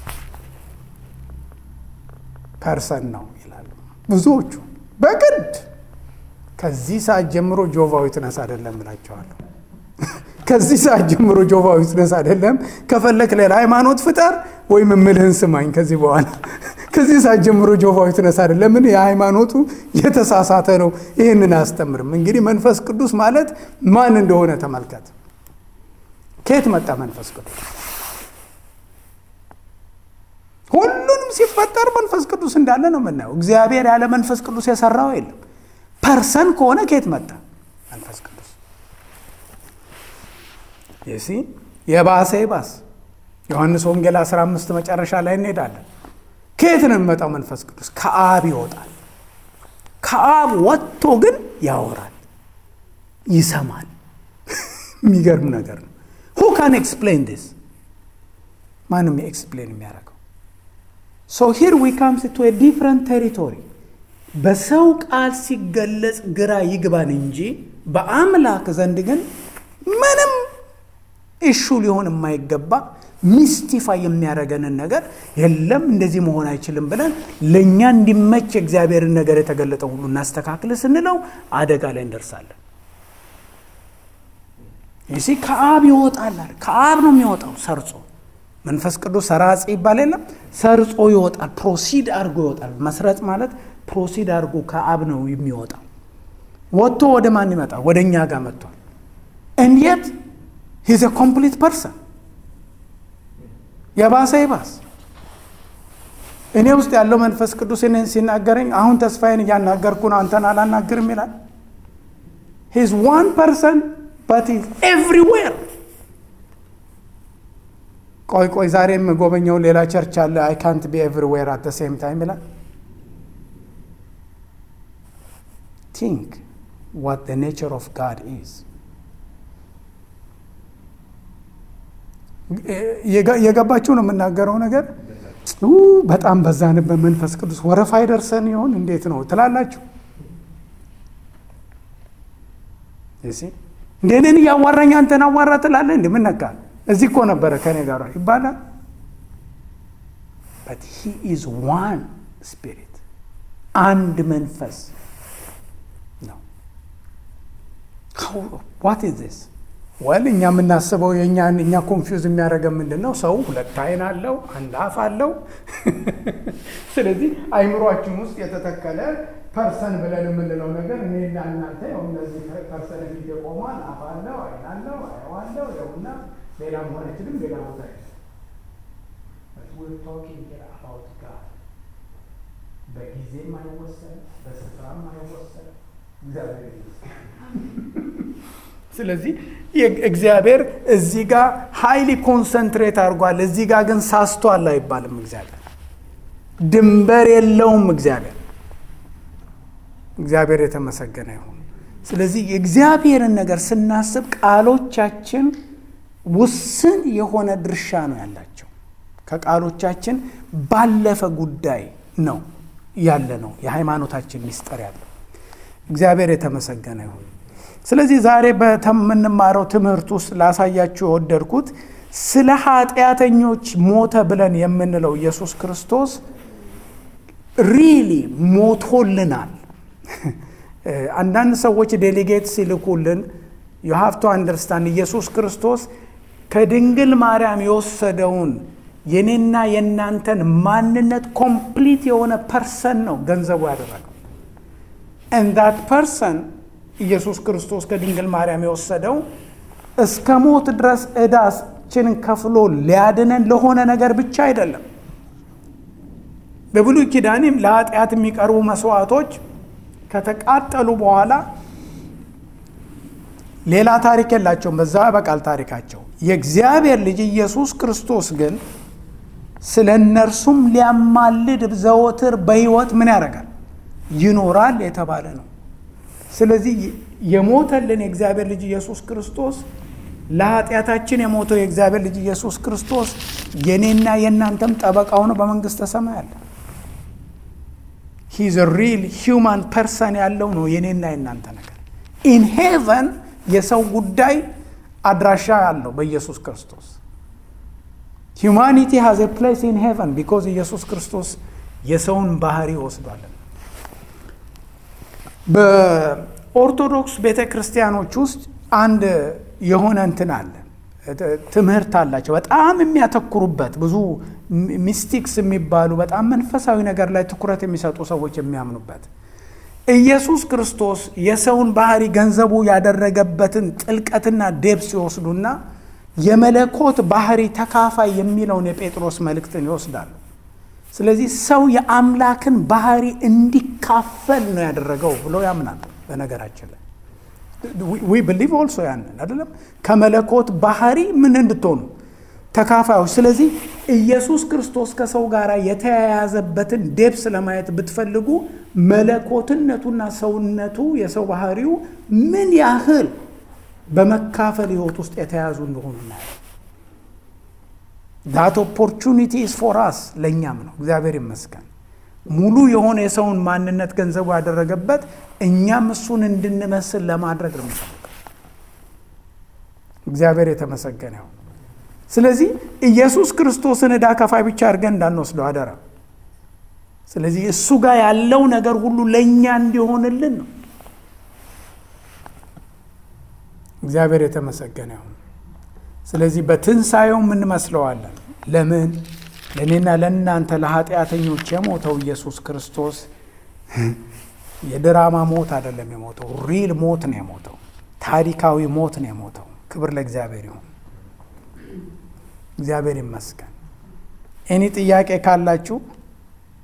ፐርሰን ነው ይላሉ ብዙዎቹ። በግድ ከዚህ ሰዓት ጀምሮ ጆቫዊ ትነስ አይደለም እላቸዋለሁ። ከዚህ ሰዓት ጀምሮ ጆቫዊ ትነስ አይደለም። ከፈለክ ሌላ ሃይማኖት ፍጠር ወይም እምልህን ስማኝ። ከዚህ በኋላ ከዚህ ሰዓት ጀምሮ ጆቫዊ ትነስ አይደለም። ለምን የሃይማኖቱ የተሳሳተ ነው። ይህንን አያስተምርም። እንግዲህ መንፈስ ቅዱስ ማለት ማን እንደሆነ ተመልከት። ከየት መጣ መንፈስ ቅዱስ? ሁሉንም ሲፈጠር መንፈስ ቅዱስ እንዳለ ነው የምናየው። እግዚአብሔር ያለ መንፈስ ቅዱስ የሰራው የለም። ፐርሰን ከሆነ ከየት መጣ መንፈስ ቅዱስ? የሲ የባሰ ይባስ ዮሐንስ ወንጌል 15 መጨረሻ ላይ እንሄዳለን። ከየት ነው የሚመጣው መንፈስ ቅዱስ? ከአብ ይወጣል። ከአብ ወጥቶ ግን ያወራል፣ ይሰማል። የሚገርም ነገር ነው። ሁ ካን ኤክስፕሌን ዲስ? ማንም ኤክስፕሌን የሚያደርገው ሶ ሂር ዊ ካምስ ቱ ዲፍረንት ቴሪቶሪ። በሰው ቃል ሲገለጽ ግራ ይግባን እንጂ በአምላክ ዘንድ ግን ምንም ኢሹ ሊሆን የማይገባ ሚስቲፋይ የሚያደርገንን ነገር የለም እንደዚህ መሆን አይችልም ብለን ለእኛ እንዲመች የእግዚአብሔርን ነገር የተገለጠ ሁሉ እናስተካክል ስንለው አደጋ ላይ እንደርሳለን። ይሲ ከአብ ይወጣል። ከአብ ነው የሚወጣው ሰርጾ። መንፈስ ቅዱስ ሰራጺ ይባል የለም ሰርጾ ይወጣል። ፕሮሲድ አድርጎ ይወጣል። መስረጽ ማለት ፕሮሲድ አድርጎ ከአብ ነው የሚወጣው። ወጥቶ ወደ ማን ይመጣል? ወደ እኛ ጋር መጥቷል። እንዴት ሂዝ ኮምፕሊት ፐርሰን የባሰ ይባስ እኔ ውስጥ ያለው መንፈስ ቅዱስ እኔን ሲናገረኝ አሁን ተስፋዬን እያናገርኩ ነው፣ አንተን አላናግርም ይላል። ሂዝ ዋን ፐርሰን በት ኢዝ ኤቭሪዌር። ቆይ ቆይ ዛሬ የምጎበኘው ሌላ ቸርች አለ። አይ ካንት ቢ ኤቭሪዌር አት ሴም ታይም ይላል። ቲንክ ዋት ኔቸር ኦፍ ጋድ ኢዝ የገባችሁ ነው የምናገረው ነገር በጣም በዛንበት መንፈስ ቅዱስ ወረፋ አይደርሰን ይሆን እንዴት ነው ትላላችሁ? እንደ እኔን እያዋራኝ አንተን አዋራ ትላለህ? እንደ ምን ነካ? እዚህ እኮ ነበረ ከኔ ጋር ይባላል። በት ሂ ኢዝ ዋን ስፒሪት አንድ መንፈስ ነው። ዋት ኢዝ ዚስ ወል እኛ የምናስበው የእኛን እኛ ኮንፊውዝ የሚያደርገን ምንድን ነው? ሰው ሁለት አይን አለው፣ አንድ አፍ አለው። ስለዚህ አይምሯችን ውስጥ የተተከለ ፐርሰን ብለን የምንለው ነገር እኔና እናንተ ያው እነዚህ ፐርሰን ፊት የቆሟል፣ አፍ አለው፣ አይን አለው፣ አየዋለው ያውና ሌላ መሆን አይችልም። ሌላ ቦታ በጊዜም አይወሰን፣ በስፍራም አይወሰን። እግዚአብሔር ስለዚህ እግዚአብሔር እዚህ ጋር ሀይሊ ኮንሰንትሬት አድርጓል፣ እዚህ ጋር ግን ሳስቷል አይባልም። እግዚአብሔር ድንበር የለውም። እግዚአብሔር እግዚአብሔር የተመሰገነ ይሁን። ስለዚህ የእግዚአብሔርን ነገር ስናስብ ቃሎቻችን ውስን የሆነ ድርሻ ነው ያላቸው። ከቃሎቻችን ባለፈ ጉዳይ ነው ያለ ነው የሃይማኖታችን ሚስጥር ያለው። እግዚአብሔር የተመሰገነ ይሁን። ስለዚህ ዛሬ በምንማረው ትምህርት ውስጥ ላሳያችሁ የወደድኩት ስለ ኃጢአተኞች ሞተ ብለን የምንለው ኢየሱስ ክርስቶስ ሪሊ ሞቶልናል። አንዳንድ ሰዎች ዴሊጌት ሲልኩልን ዩ ሃቭ ቱ አንደርስታንድ ኢየሱስ ክርስቶስ ከድንግል ማርያም የወሰደውን የኔና የእናንተን ማንነት ኮምፕሊት የሆነ ፐርሰን ነው ገንዘቡ ያደረገው ኤንድ ዛት ፐርሰን ኢየሱስ ክርስቶስ ከድንግል ማርያም የወሰደው እስከ ሞት ድረስ ዕዳችንን ከፍሎ ሊያድነን ለሆነ ነገር ብቻ አይደለም። በብሉይ ኪዳንም ለኃጢአት የሚቀርቡ መስዋዕቶች ከተቃጠሉ በኋላ ሌላ ታሪክ የላቸውም። በዛ ያበቃል ታሪካቸው። የእግዚአብሔር ልጅ ኢየሱስ ክርስቶስ ግን ስለ እነርሱም ሊያማልድ ዘወትር በሕይወት ምን ያደርጋል? ይኖራል የተባለ ነው። ስለዚህ የሞተልን የእግዚአብሔር ልጅ ኢየሱስ ክርስቶስ ለኃጢአታችን የሞተው የእግዚአብሔር ልጅ ኢየሱስ ክርስቶስ የኔና የእናንተም ጠበቃ ሆኖ በመንግስተ ሰማይ አለ። ሂዝ ሪል ሂውማን ፐርሰን ያለው ነው የኔና የእናንተ ነገር። ኢን ሄቨን የሰው ጉዳይ አድራሻ ያለው በኢየሱስ ክርስቶስ ሂውማኒቲ ሃዝ ፕሌስ ኢን ሄቨን ቢኮዝ ኢየሱስ ክርስቶስ የሰውን ባህሪ ወስዷለን። በኦርቶዶክስ ቤተ ክርስቲያኖች ውስጥ አንድ የሆነ እንትን አለ፣ ትምህርት አላቸው። በጣም የሚያተኩሩበት ብዙ ሚስቲክስ የሚባሉ በጣም መንፈሳዊ ነገር ላይ ትኩረት የሚሰጡ ሰዎች የሚያምኑበት ኢየሱስ ክርስቶስ የሰውን ባህሪ ገንዘቡ ያደረገበትን ጥልቀትና ዴፕስ ይወስዱና የመለኮት ባህሪ ተካፋይ የሚለውን የጴጥሮስ መልእክትን ይወስዳሉ። ስለዚህ ሰው የአምላክን ባህሪ እንዲካፈል ነው ያደረገው ብሎ ያምናል። በነገራችን ላይ ዊ ብሊቭ ኦልሶ ያንን አይደለም ከመለኮት ባህሪ ምን እንድትሆኑ ተካፋዮች። ስለዚህ ኢየሱስ ክርስቶስ ከሰው ጋር የተያያዘበትን ዴፕስ ለማየት ብትፈልጉ መለኮትነቱና ሰውነቱ የሰው ባህሪው ምን ያህል በመካፈል ህይወት ውስጥ የተያዙ እንደሆኑ እናያለን። ዳት ኦፖርቹኒቲ ኢዝ ፎር አስ ለእኛም ነው። እግዚአብሔር ይመስገን። ሙሉ የሆነ የሰውን ማንነት ገንዘቡ ያደረገበት እኛም እሱን እንድንመስል ለማድረግ ነው የሚፈልገው። እግዚአብሔር የተመሰገነ ይሁን። ስለዚህ ኢየሱስ ክርስቶስን ዕዳ ከፋይ ብቻ አድርገን እንዳንወስደው አደራ። ስለዚህ እሱ ጋር ያለው ነገር ሁሉ ለእኛ እንዲሆንልን ነው። እግዚአብሔር የተመሰገነ ይሁን። ስለዚህ በትንሣኤው እንመስለዋለን። ለምን? ለእኔና ለእናንተ ለኃጢአተኞች የሞተው ኢየሱስ ክርስቶስ የድራማ ሞት አይደለም የሞተው፣ ሪል ሞት ነው የሞተው። ታሪካዊ ሞት ነው የሞተው። ክብር ለእግዚአብሔር ይሁን። እግዚአብሔር ይመስገን። እኔ ጥያቄ ካላችሁ